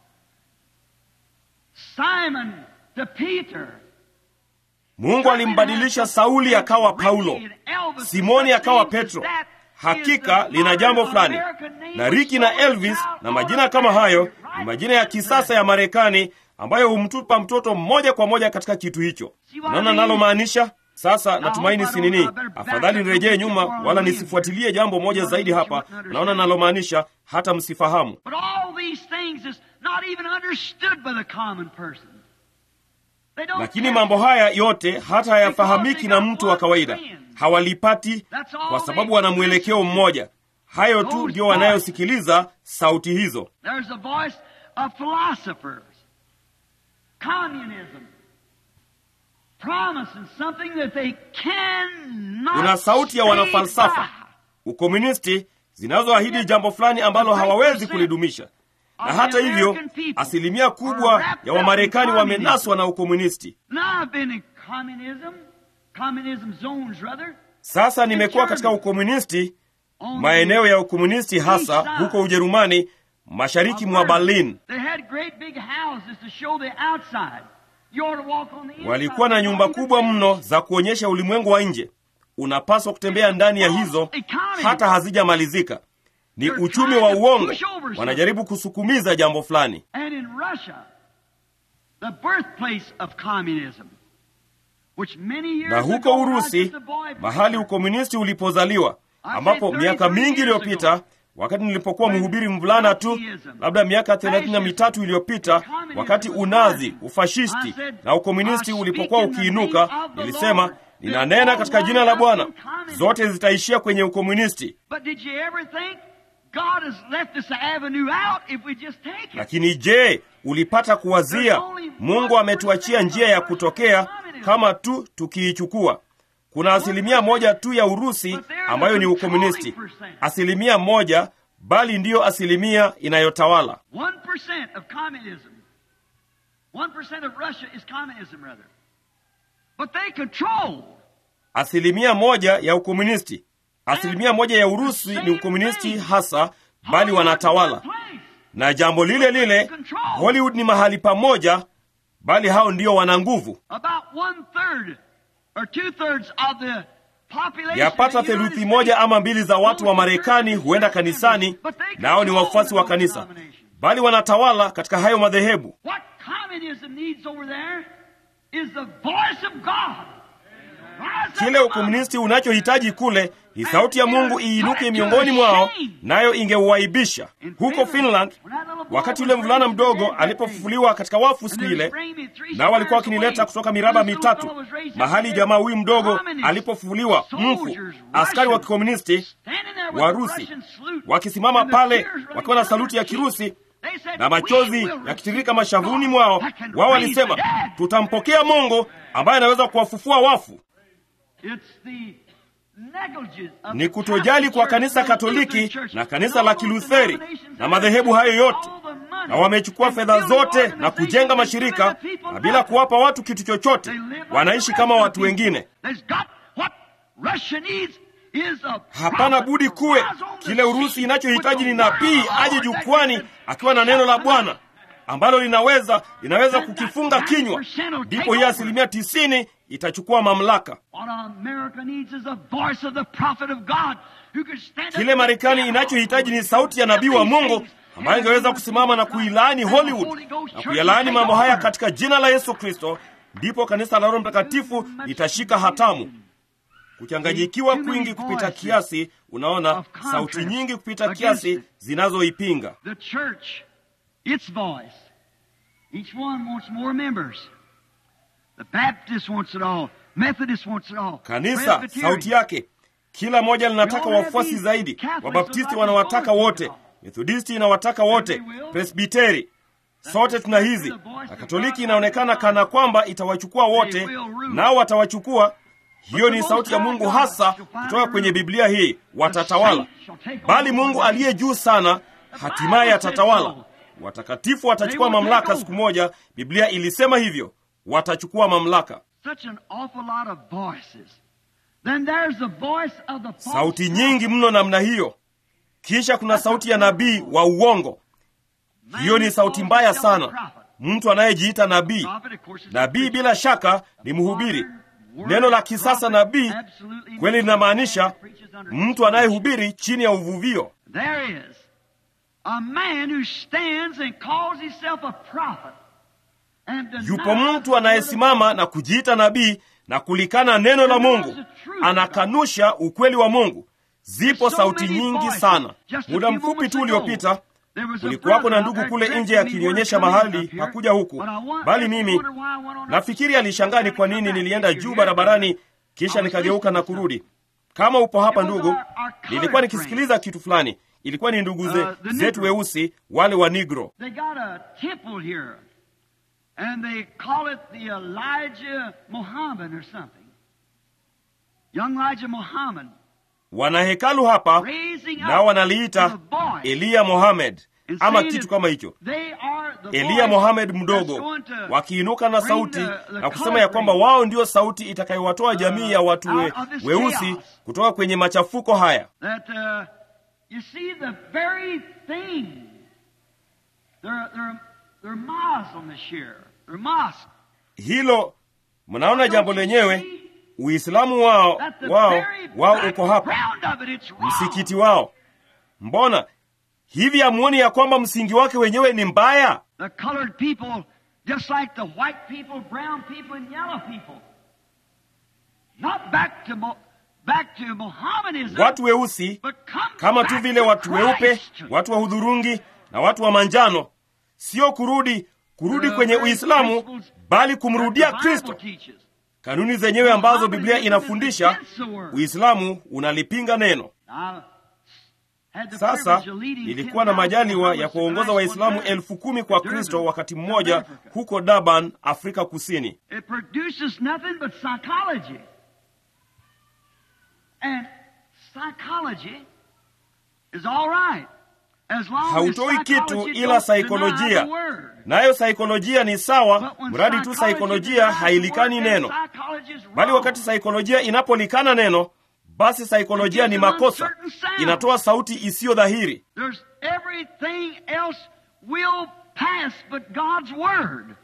Simon to Peter. Mungu alimbadilisha Sauli akawa Paulo, Simoni akawa Petro. Hakika lina jambo fulani, na Ricky na Elvis na majina kama hayo ni majina ya kisasa ya Marekani ambayo humtupa mtoto moja kwa moja katika kitu hicho. Unaona nalomaanisha? Sasa natumaini si nini, afadhali nirejee nyuma, wala nisifuatilie jambo moja zaidi hapa. Naona nalomaanisha hata msifahamu. But all these things is not even understood by the common person. They don't Lakini care. mambo haya yote hata hayafahamiki na mtu wa kawaida, hawalipati kwa sababu wana mwelekeo mmoja. Hayo tu ndio wanayosikiliza sauti hizo. There's a voice of philosophers, communism, promising something that they cannot Kuna sauti ya stay wanafalsafa, by. ukomunisti zinazoahidi jambo fulani ambalo hawawezi kulidumisha. Na hata hivyo, asilimia kubwa ya Wamarekani wamenaswa na ukomunisti. Now I've been in communism, communism zones rather. Sasa nimekuwa katika ukomunisti, maeneo ya ukomunisti, hasa huko Ujerumani, mashariki mwa Berlin. They had great big houses to show the outside. You ought to walk on the inside. Walikuwa na nyumba kubwa mno za kuonyesha ulimwengu wa nje. Unapaswa kutembea ndani ya hizo, hata hazijamalizika. Ni uchumi wa uongo, wanajaribu kusukumiza jambo fulani. And in Russia, the birthplace of communism, which many years Na huko ago, I was Urusi, just a boy mahali ukomunisti ulipozaliwa, ambapo miaka mingi iliyopita, wakati nilipokuwa mhubiri mvulana tu, labda miaka thelathini na mitatu iliyopita, wakati unazi, ufashisti na ukomunisti ulipokuwa ukiinuka, nilisema ninanena katika jina la Bwana, zote zitaishia kwenye ukomunisti. But did you ever think God has left us an avenue out if we just take it? Lakini je, ulipata kuwazia Mungu ametuachia njia ya kutokea kama tu tukiichukua? Kuna asilimia moja tu ya Urusi ambayo ni ukomunisti, asilimia moja, bali ndiyo asilimia inayotawala. 1% of communism. 1% of Russia is communism, rather. But they control. Asilimia moja ya ukomunisti, asilimia moja ya Urusi ni ukomunisti hasa, bali wanatawala. Na jambo lile lile, Hollywood ni mahali pamoja, bali hao ndio wana nguvu. About one third or two thirds of the population. Yapata of the United theluthi moja States ama mbili za watu wa Marekani huenda kanisani, nao ni wafuasi wa kanisa, bali wanatawala katika hayo madhehebu. What communism needs over there is the voice of God. Rise up Kile among ukomunisti unachohitaji kule ni sauti ya Mungu iinuke miongoni mwao, nayo ingeuaibisha. Huko Finland, wakati yule mvulana mdogo alipofufuliwa katika wafu siku ile, nao walikuwa wakinileta kutoka miraba mitatu, mahali jamaa huyu mdogo alipofufuliwa mfu, askari wa kikomunisti Warusi wakisimama pale wakiwa na saluti ya Kirusi na machozi yakitiririka mashavuni mwao, wao walisema, tutampokea Mungu ambaye anaweza kuwafufua wafu. Ni kutojali kwa kanisa Katoliki na kanisa la Kilutheri na madhehebu hayo yote, na wamechukua fedha zote na kujenga mashirika, na bila kuwapa watu kitu chochote, wanaishi kama watu wengine. Hapana budi kuwe kile Urusi inachohitaji ni nabii aje jukwani akiwa na neno la Bwana ambalo linaweza linaweza kukifunga kinywa, ndipo hiyo asilimia tisini itachukua mamlaka. Kile Marekani inachohitaji ni sauti ya nabii wa Mungu ambaye ingeweza kusimama na kuilaani Hollywood na kuyalaani mambo haya katika jina la Yesu Kristo, ndipo kanisa la Roho Mtakatifu litashika hatamu. Kuchanganyikiwa kwingi kupita kiasi, unaona, sauti nyingi kupita kiasi zinazoipinga The church, its voice. Each one wants more members. The Baptist wants it all. Methodist wants it all. kanisa. Presbyterian. Sauti yake kila moja linataka wafuasi zaidi. Wabaptisti wanawataka wote, Methodisti inawataka wote, Presbiteri sote tuna hizi, na Katoliki inaonekana kana kwamba itawachukua wote, nao watawachukua. Hiyo ni sauti ya Mungu hasa kutoka kwenye Biblia hii, watatawala. Bali Mungu aliye juu sana hatimaye atatawala. Watakatifu watachukua mamlaka siku moja. Biblia ilisema hivyo, watachukua mamlaka. Such an awful lot of voices. Then there's the voice of the false Sauti nyingi mno namna hiyo. Kisha kuna sauti ya nabii wa uongo. Hiyo ni sauti mbaya sana. Mtu anayejiita nabii. Nabii bila shaka ni mhubiri. Neno la kisasa nabii kweli linamaanisha mtu anayehubiri chini ya uvuvio. There is a man who stands and calls himself a prophet. And denies Yupo mtu anayesimama na kujiita nabii na kulikana neno la Mungu, anakanusha ukweli wa Mungu. Zipo sauti nyingi sana. Muda mfupi tu uliopita kulikuwapo na ndugu kule nje akinionyesha mahali hakuja huku, bali mimi nafikiri alishangaa ni kwa nini nilienda juu barabarani kisha nikageuka na kurudi. Kama upo hapa ndugu, nilikuwa nikisikiliza kitu fulani. Ilikuwa ni ndugu ze, zetu weusi wale wa Negro. They got a temple here, and they call it the Elijah Muhammad or something. Young Elijah Muhammad. Wana hekalu hapa Raising up nao wanaliita the voice Eliya Mohamed and ama saying kitu that kama hicho, they are the Eliya voice Mohamed that's mdogo, going to wakiinuka na bring sauti the- the na kusema ya kwamba coloring wao ndio sauti itakayowatoa jamii ya watu we, out of this weusi chaos. kutoka kwenye machafuko haya. that uh, you see the very thing. They're they're they're Muslim this year. They're mosque. Hilo mnaona jambo lenyewe, Uislamu wao That the wao very wao uko hapa, background of it, it's wrong. msikiti wao. Mbona hivi hamuoni ya kwamba msingi wake wenyewe ni mbaya? The colored people, just like the white people, brown people, and yellow people. Not back to Mo- back to Mohammedanism, Watu weusi but come kama tu back vile to watu weupe, Christ. watu wa hudhurungi na watu wa manjano, sio kurudi kurudi The kwenye very Uislamu, principles bali that kumrudia the Bible Kristo, teaches. kanuni zenyewe ambazo biblia inafundisha uislamu unalipinga neno sasa nilikuwa na majaliwa ya kuwaongoza waislamu elfu kumi kwa kristo wakati mmoja huko durban afrika kusini It produces nothing but psychology. And psychology is all right. As long as hautoi kitu psychology ila don't saikolojia deny the word. nayo saikolojia ni sawa But when mradi tu psychology saikolojia denies the hailikani word, then neno psychology is bali wrong. wakati saikolojia inapolikana neno basi saikolojia ni makosa inatoa sauti isiyo dhahiri There's everything else will pass but God's word.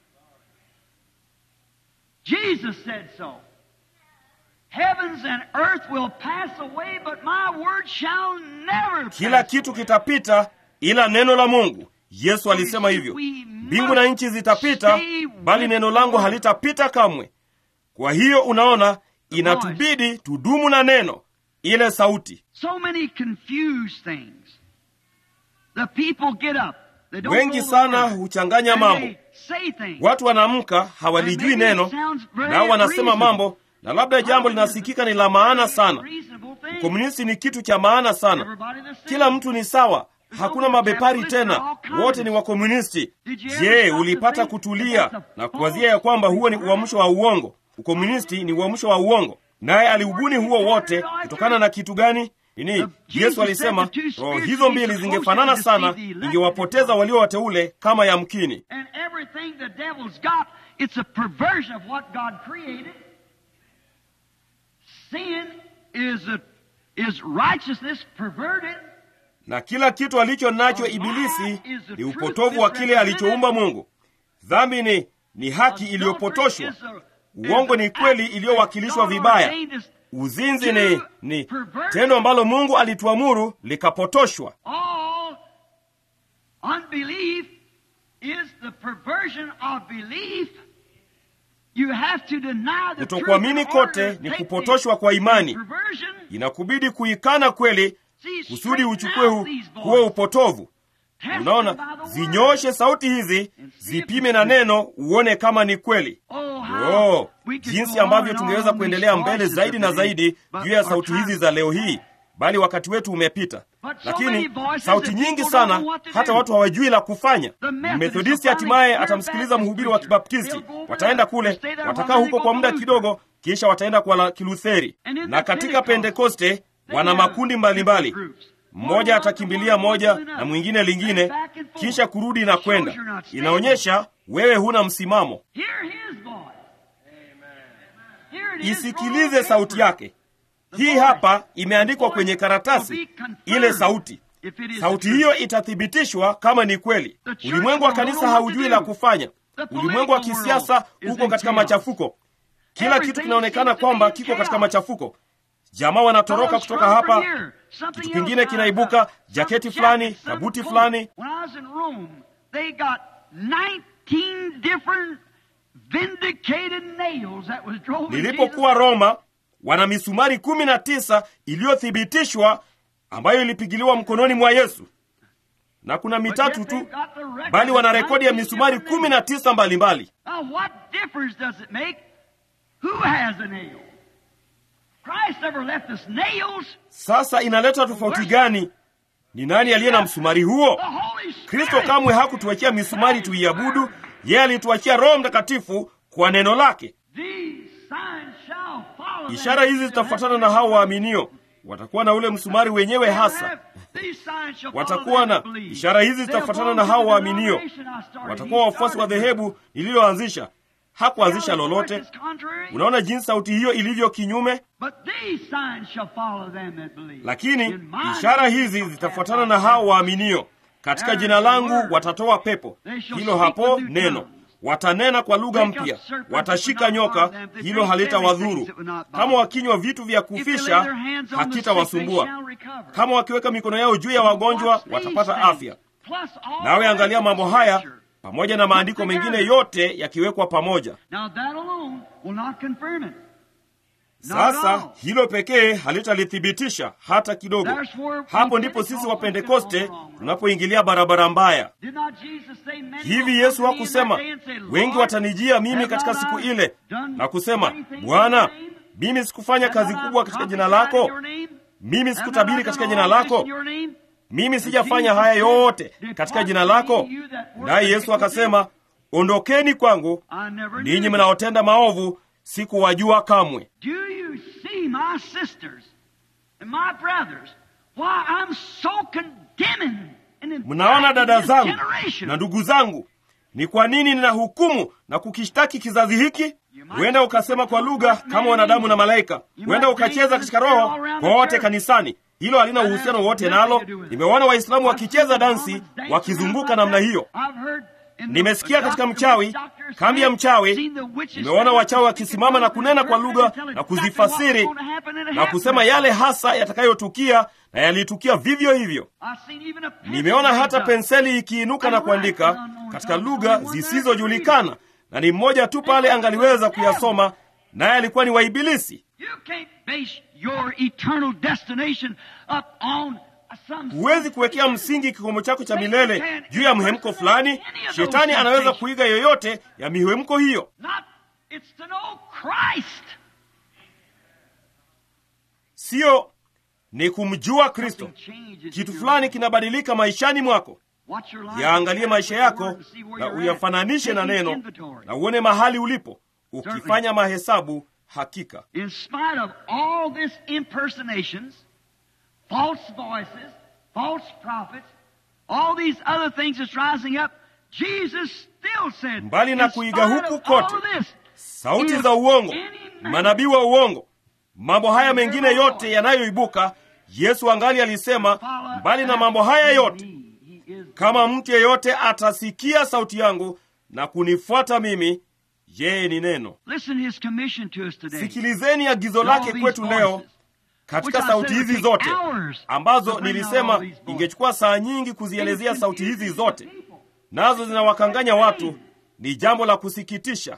Jesus said so. Heavens and earth will pass away, but my word shall never pass kila kitu away. kitapita ila neno la mungu yesu alisema hivyo mbingu na nchi zitapita bali neno langu halitapita kamwe kwa hiyo unaona inatubidi tudumu na neno ile sauti So many confused things. The people get up. They don't wengi know the sana word. huchanganya And mambo they say things. watu wanaamka hawalijui neno nao wanasema mambo na labda jambo linasikika ni la maana sana Reasonable things. ukomunisti ni kitu cha maana sana Everybody the same. kila mtu ni sawa hakuna mabepari tena wote ni wakomunisti je ulipata kutulia na kuwazia ya kwamba huo ni uamsho wa uongo ukomunisti ni uamsho wa uongo naye aliubuni huo wote kutokana na kitu gani nini yesu alisema roho hizo mbili zingefanana sana ingewapoteza walio wateule kama yamkini And everything the devil's got, it's a perversion of what God created. Sin is a, is righteousness perverted. na kila kitu alicho nacho ibilisi ni upotovu wa kile alichoumba mungu dhambi ni ni haki iliyopotoshwa uongo ni kweli iliyowakilishwa vibaya uzinzi ni ni tendo ambalo mungu alituamuru likapotoshwa All unbelief is the perversion of belief. You have to deny the Kutokuamini truth in order kote to ni take kupotoshwa the- kwa imani. the perversion. inakubidi kuikana kweli See, kusudi straighten uchukue hu, out these huo voices. upotovu Test them unaona by the word. zinyooshe sauti hizi zipime na neno uone kama ni kweli Oh, how oh, we could jinsi go on ambavyo and tungeweza on kuendelea these mbele voices zaidi na today, zaidi but juu ya our sauti time hizi is za leo past. hii bali wakati wetu umepita But so lakini many voices sauti that nyingi people sana don't know what to hata do. watu hawajui la kufanya The Methodists methodisti will hatimaye finally atamsikiliza hear mhubiri wa Baptist preacher. kibaptisti They'll go over wataenda there, kule stay there watakaa while huko they kwa go muda to kidogo kisha wataenda kwa la kilutheri And in na the katika Pentecost, pentekoste they wana have makundi mbalimbali different groups. mmoja One atakimbilia one moja one na mwingine lingine and back and forth. kisha kurudi na Shows kwenda you're not stable. inaonyesha wewe huna msimamo Hear his voice. Here it is, isikilize wrong sauti paper. yake hii hapa imeandikwa kwenye karatasi ile sauti If it is sauti the hiyo truth. itathibitishwa kama ni kweli The church ulimwengu wa don't kanisa know what to haujui do. la kufanya The ulimwengu wa political kisiasa world is uko in katika chaos. machafuko kila Everything kitu kinaonekana seems to be kwamba in kiko katika chaos. machafuko jamaa wanatoroka Fellows kutoka from hapa here, something kitu else kingine out kinaibuka of- jaketi some fulani jacket, some kabuti coat. fulani When I was in Rome, they got 19 different vindicated nails that was drove in nilipokuwa Jesus' roma wana misumari kumi na tisa iliyothibitishwa ambayo ilipigiliwa mkononi mwa yesu na kuna But mitatu yet tu they've got the record bali wana of rekodi ya 19 misumari different kumi na tisa mbalimbali Now, what difference does it make who has a nail? Christ never left us nails. sasa inaleta tofauti gani ni nani aliye na msumari huo The Holy Spirit. kristo kamwe hakutuachia misumari tuiabudu yeye alituachia roho mtakatifu kwa neno lake These signs shall follow them ishara hizi that zitafuatana na hao waaminio watakuwa na ule msumari wenyewe hasa These signs shall follow watakuwa them na that believe. ishara hizi They'll zitafuatana go na to hao the waaminio denomination I started. watakuwa He wafuasi wa started dhehebu lililoanzisha hakuanzisha Tell the lolote voice is contrary, unaona jinsi sauti hiyo ilivyo kinyume But these signs shall follow them that believe. lakini In my ishara name hizi shall zitafuatana cast na out hao devils. waaminio katika jina langu watatoa pepo hilo hapo neno watanena kwa lugha mpya watashika nyoka hilo halitawadhuru kama wakinywa vitu vya kufisha hakitawasumbua kama wakiweka mikono yao juu ya wagonjwa watapata afya nawe angalia mambo haya pamoja na maandiko mengine yote yakiwekwa pamoja Now that alone will not confirm it. Sasa hilo pekee halitalithibitisha hata kidogo. Hapo ndipo sisi wa Pentekoste tunapoingilia barabara mbaya. Hivi Yesu hakusema wengi watanijia mimi katika siku ile na kusema, Bwana, mimi sikufanya kazi kubwa katika jina lako, mimi sikutabiri katika jina lako, mimi sijafanya haya yote katika jina lako? Naye Yesu akasema, ondokeni kwangu ninyi mnaotenda maovu, sikuwajua kamwe. Mnaona dada zangu na ndugu zangu, ni kwa nini ninahukumu na kukishtaki kizazi hiki? Huenda ukasema kwa lugha kama wanadamu na malaika, huenda ukacheza katika roho kote kanisani. Hilo halina uhusiano wote nalo. Nimewaona Waislamu wakicheza dansi wakizunguka namna hiyo. Nimesikia katika mchawi, kambi ya mchawi, nimeona wachawi wakisimama na kunena kwa lugha na kuzifasiri na kusema yale hasa yatakayotukia, na yalitukia vivyo hivyo. Nimeona hata penseli ikiinuka na kuandika katika lugha zisizojulikana, na ni mmoja tu pale angaliweza kuyasoma, naye alikuwa ni wa Ibilisi. Huwezi kuwekea msingi kikomo chako cha milele juu ya mhemko fulani. Shetani anaweza kuiga yoyote ya mihemko hiyo. Siyo, ni kumjua Kristo. Kitu fulani kinabadilika maishani mwako. Yaangalie maisha yako na uyafananishe na neno, na uone mahali ulipo, ukifanya mahesabu. Hakika false voices, false prophets, all these other things that's rising up, Jesus still said, mbali na kuiga huku kote, sauti za uongo, manabii wa uongo, mambo haya mengine yote yanayoibuka, Yesu angali alisema, mbali na mambo haya yote, kama mtu yeyote atasikia sauti yangu na kunifuata mimi, yeye ni neno. Sikilizeni agizo lake kwetu leo katika sauti hizi zote ambazo nilisema ingechukua saa nyingi kuzielezea sauti hizi zote, nazo zinawakanganya watu. Ni jambo la kusikitisha,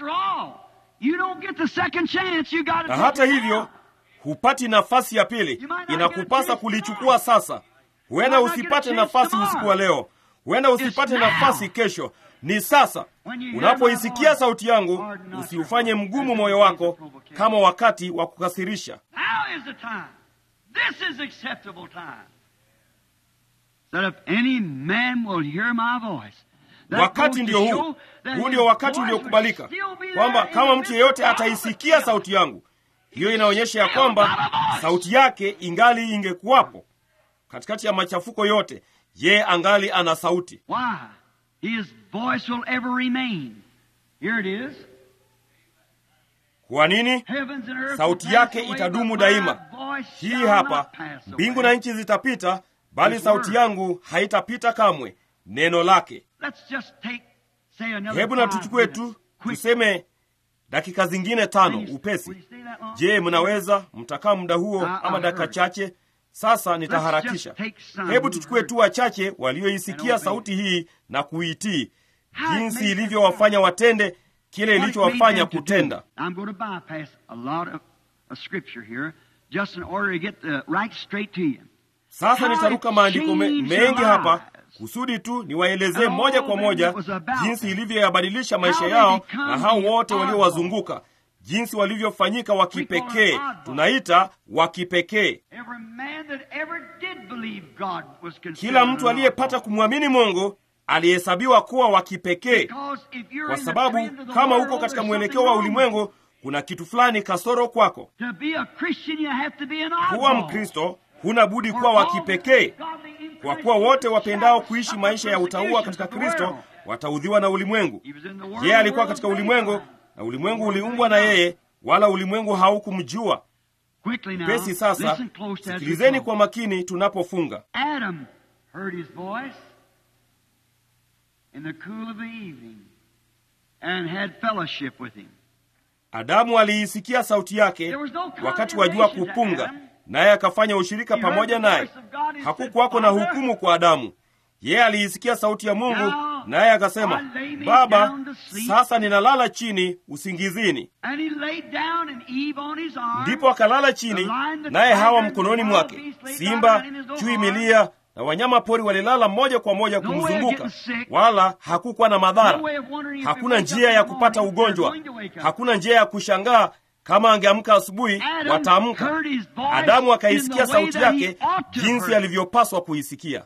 na hata hivyo hupati nafasi ya pili. Inakupasa kulichukua sasa. Huenda usipate nafasi usiku wa leo, huenda usipate nafasi kesho. Ni sasa. Unapoisikia sauti yangu, usiufanye mgumu moyo wako kama wakati wa kukasirisha. Wakati ndio huu, huu ndio wakati uliokubalika, kwamba kama mtu yeyote ataisikia sauti yangu. Hiyo inaonyesha ya kwamba sauti yake ingali ingekuwapo katikati ya machafuko yote. Ye angali ana sauti. His voice will ever remain. Here it is. Kwa nini? Sauti yake itadumu daima. Hii hapa, mbingu na nchi zitapita, bali sauti yangu haitapita kamwe. Neno lake. Hebu na tuchukue tu tuseme dakika zingine tano upesi. Je, mnaweza mtakaa muda huo ama dakika chache? Sasa nitaharakisha. Hebu tuchukue tu wachache walioisikia sauti hii na kuitii, jinsi ilivyowafanya watende kile ilichowafanya kutenda. Sasa nitaruka maandiko me, mengi hapa kusudi tu niwaelezee moja kwa moja jinsi ilivyoyabadilisha maisha yao na hao wote waliowazunguka jinsi walivyofanyika wa kipekee, tunaita wa kipekee. Kila mtu aliyepata kumwamini Mungu alihesabiwa kuwa wa kipekee, kwa sababu kama uko katika mwelekeo wa ulimwengu, kuna kitu fulani kasoro kwako. Kuwa Mkristo huna budi kuwa wa kipekee, kwa kuwa wote wapendao kuishi maisha ya utauwa katika Kristo wataudhiwa na ulimwengu. Yeye alikuwa katika ulimwengu na ulimwengu uliumbwa na yeye, wala ulimwengu haukumjua. Pesi sasa, sikilizeni kwa makini tunapofunga. Adamu aliisikia sauti yake wakati wa jua kupunga, naye akafanya ushirika pamoja naye. Hakukuwako na hukumu kwa Adamu. Yeye aliisikia sauti ya Mungu naye akasema, Baba, sasa ninalala chini usingizini. Ndipo akalala chini, naye Hawa mkononi mwake. Simba, chui milia na wanyama pori walilala moja kwa moja kumzunguka, wala hakukuwa na madhara. Hakuna njia ya kupata ugonjwa, hakuna njia ya kushangaa kama angeamka asubuhi wataamka. Adamu akaisikia sauti yake jinsi alivyopaswa kuisikia.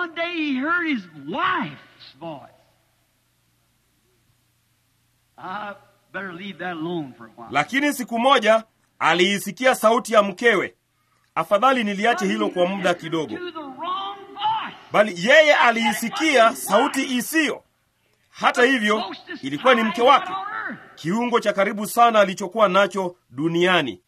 Lakini siku moja aliisikia sauti ya mkewe. Afadhali niliache hilo kwa muda kidogo, bali yeye aliisikia sauti isiyo. Hata hivyo, ilikuwa ni mke wake, kiungo cha karibu sana alichokuwa nacho duniani.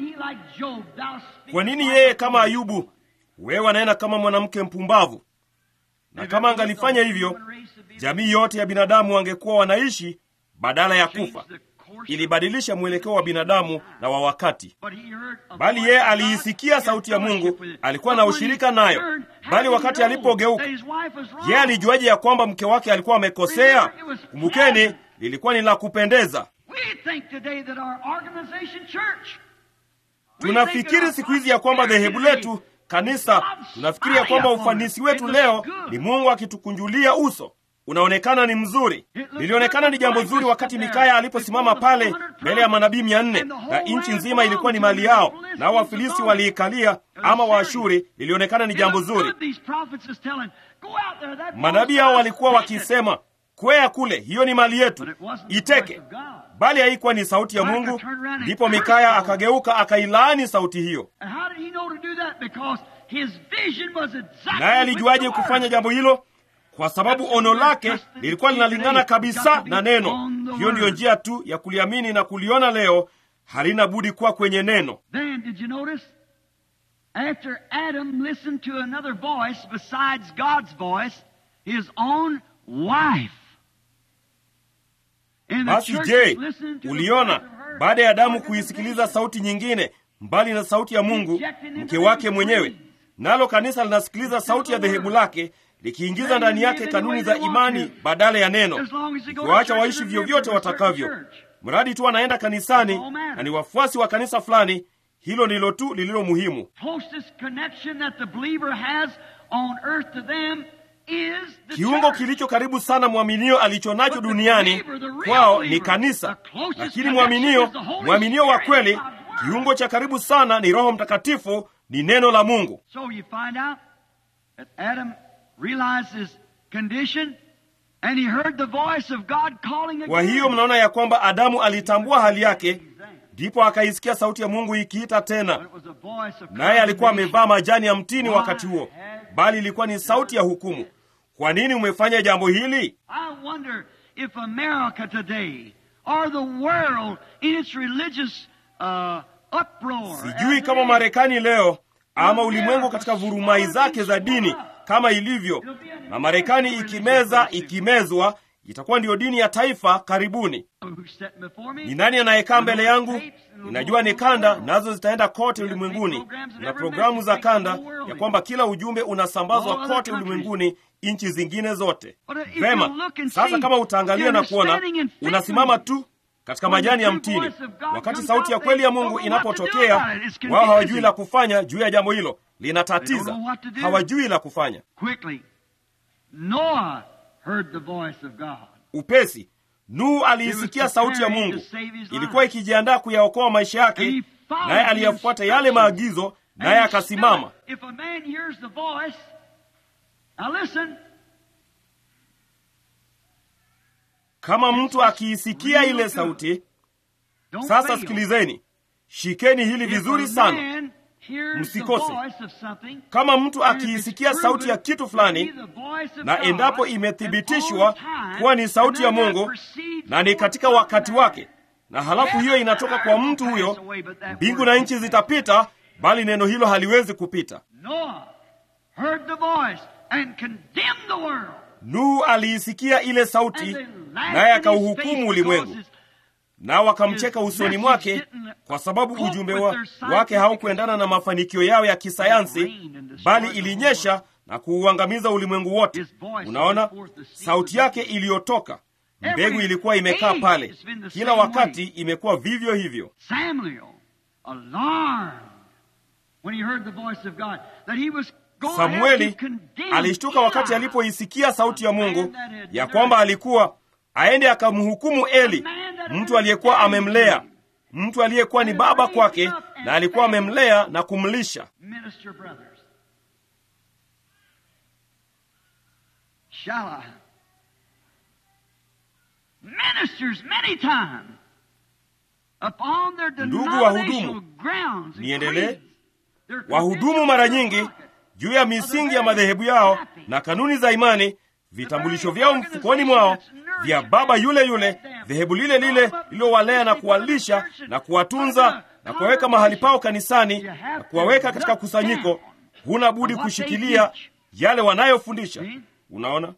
Kwa nini yeye kama Ayubu, wewe anaenda kama mwanamke mpumbavu? Na kama angalifanya hivyo, jamii yote ya binadamu wangekuwa wanaishi badala ya kufa. Ilibadilisha mwelekeo wa binadamu na wa wakati. Bali yeye aliisikia sauti ya Mungu, alikuwa na ushirika nayo. Bali wakati alipogeuka, yeye alijuaje ya kwamba mke wake alikuwa amekosea? Kumbukeni, lilikuwa ni la kupendeza. Tunafikiri siku hizi ya kwamba dhehebu letu kanisa, tunafikiri ya kwamba ufanisi wetu leo ni Mungu akitukunjulia uso unaonekana ni mzuri. Lilionekana ni jambo zuri wakati Mikaya aliposimama pale mbele ya manabii mia nne na nchi nzima ilikuwa ni mali yao, nao Wafilisti waliikalia ama Waashuri. Lilionekana ni jambo zuri. Manabii hao walikuwa wakisema, kwea kule, hiyo ni mali yetu, iteke. Bali haikuwa ni sauti ya Mungu. Ndipo Mikaya akageuka akailaani sauti hiyo. Naye alijuaje kufanya jambo hilo? Kwa sababu ono lake lilikuwa linalingana kabisa na neno. Hiyo ndiyo njia tu ya kuliamini na kuliona leo, halina budi kuwa kwenye neno. Basi je, uliona baada ya Adamu kuisikiliza sauti nyingine mbali na sauti ya Mungu, mke wake mwenyewe, nalo kanisa linasikiliza sauti ya dhehebu lake likiingiza ndani yake kanuni za imani badala ya neno, ikiwaacha waishi vyovyote watakavyo, mradi tu anaenda kanisani na ni wafuasi wa kanisa fulani. Hilo ndilo tu lililo muhimu. Kiungo kilicho karibu sana mwaminio alicho nacho duniani kwao ni kanisa, lakini mwaminio, mwaminio wa kweli, kiungo cha karibu sana ni Roho Mtakatifu, ni neno la Mungu. Kwa hiyo mnaona ya kwamba Adamu alitambua hali yake, ndipo akaisikia sauti ya Mungu ikiita tena, naye alikuwa amevaa majani ya mtini wakati huo, bali ilikuwa ni sauti ya hukumu. Kwa nini umefanya jambo hili? Sijui kama Marekani leo ama ulimwengu katika vurumai zake za dini kama ilivyo na Marekani ikimeza ikimezwa, itakuwa ndiyo dini ya taifa karibuni. Ni nani anayekaa mbele yangu? Ninajua ni kanda, nazo zitaenda kote ulimwenguni. Kuna programu za kanda ya kwamba kila ujumbe unasambazwa kote ulimwenguni, nchi zingine zote. Vema, sasa kama utaangalia na kuona, unasimama tu katika majani ya mtini. Wakati sauti ya kweli ya Mungu inapotokea, wao hawajui la kufanya juu ya jambo hilo, linatatiza, hawajui la kufanya. Upesi Nuhu aliisikia sauti ya Mungu, ilikuwa ikijiandaa kuyaokoa maisha yake, naye aliyafuata yale maagizo, naye akasimama. Kama mtu akiisikia ile sauti, sasa sikilizeni, shikeni hili vizuri sana, msikose. Kama mtu akiisikia sauti ya kitu fulani, na endapo imethibitishwa kuwa ni sauti ya Mungu na ni katika wakati wake, na halafu hiyo inatoka kwa mtu huyo, mbingu na nchi zitapita, bali neno hilo haliwezi kupita. Nuhu aliisikia ile sauti, naye akauhukumu ulimwengu, nao wakamcheka usoni mwake, kwa sababu ujumbe wa, wake haukuendana na mafanikio yao ya kisayansi, bali ilinyesha na kuuangamiza ulimwengu wote. Unaona sauti yake iliyotoka, mbegu ilikuwa imekaa pale, kila wakati imekuwa vivyo hivyo. Samueli alishtuka wakati alipoisikia sauti ya Mungu ya kwamba alikuwa aende akamhukumu Eli, mtu aliyekuwa amemlea, mtu aliyekuwa ni baba kwake, na alikuwa amemlea na kumlisha. Ndugu wahudumu, niendelee. Wahudumu mara nyingi juu ya misingi ya madhehebu yao na kanuni za imani, vitambulisho vyao mfukoni mwao, vya baba yule yule, dhehebu lile lile lililowalea na kuwalisha na kuwatunza na kuwaweka mahali pao kanisani na kuwaweka katika kusanyiko. Huna budi kushikilia yale wanayofundisha. Unaona,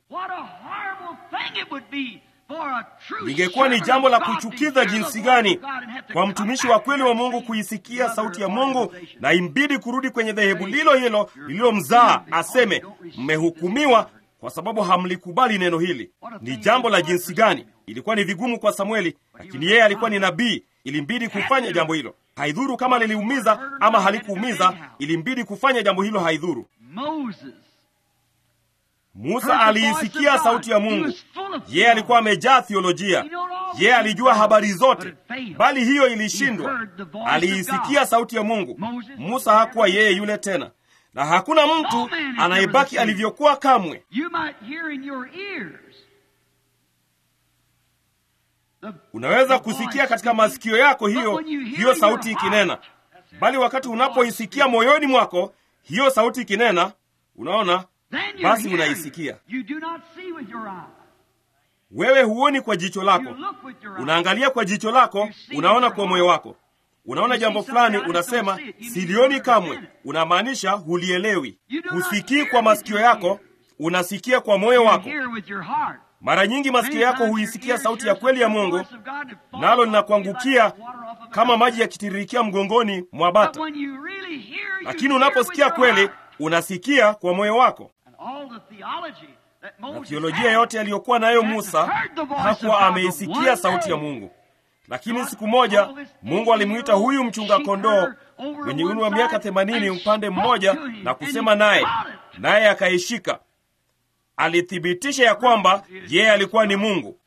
lingekuwa ni jambo la kuchukiza jinsi gani kwa mtumishi wa kweli wa Mungu kuisikia sauti ya Mungu na imbidi kurudi kwenye dhehebu lilo hilo lililomzaa, aseme mmehukumiwa kwa sababu hamlikubali neno hili. Ni jambo la jinsi gani! Ilikuwa ni vigumu kwa Samueli, lakini yeye alikuwa ni nabii, ilimbidi kufanya jambo hilo. Haidhuru kama liliumiza ama halikuumiza, ilimbidi kufanya jambo hilo, haidhuru. Musa aliisikia sauti ya Mungu. Yeye alikuwa amejaa theolojia, yeye alijua habari zote, bali hiyo ilishindwa. Aliisikia sauti ya Mungu. Musa hakuwa yeye yule tena, na hakuna mtu anayebaki alivyokuwa kamwe. Unaweza kusikia katika masikio yako hiyo hiyo sauti ikinena, bali wakati unapoisikia moyoni mwako hiyo sauti ikinena, unaona basi unaisikia wewe. Huoni kwa jicho lako, unaangalia kwa jicho lako, unaona kwa moyo wako. Unaona jambo fulani, unasema silioni kamwe, unamaanisha hulielewi. Husikii kwa masikio yako, unasikia kwa moyo wako. Mara nyingi masikio yako huisikia sauti ya kweli ya Mungu, nalo linakuangukia kama maji yakitiririkia mgongoni mwa bata, lakini unaposikia kweli unasikia kwa moyo wako. Na theolojia yote aliyokuwa nayo Musa hakuwa ameisikia sauti ya Mungu, lakini siku moja Mungu alimwita huyu mchunga kondoo mwenye umri wa miaka themanini upande mmoja na kusema naye, naye akaishika. Alithibitisha ya kwamba yeye alikuwa ni Mungu.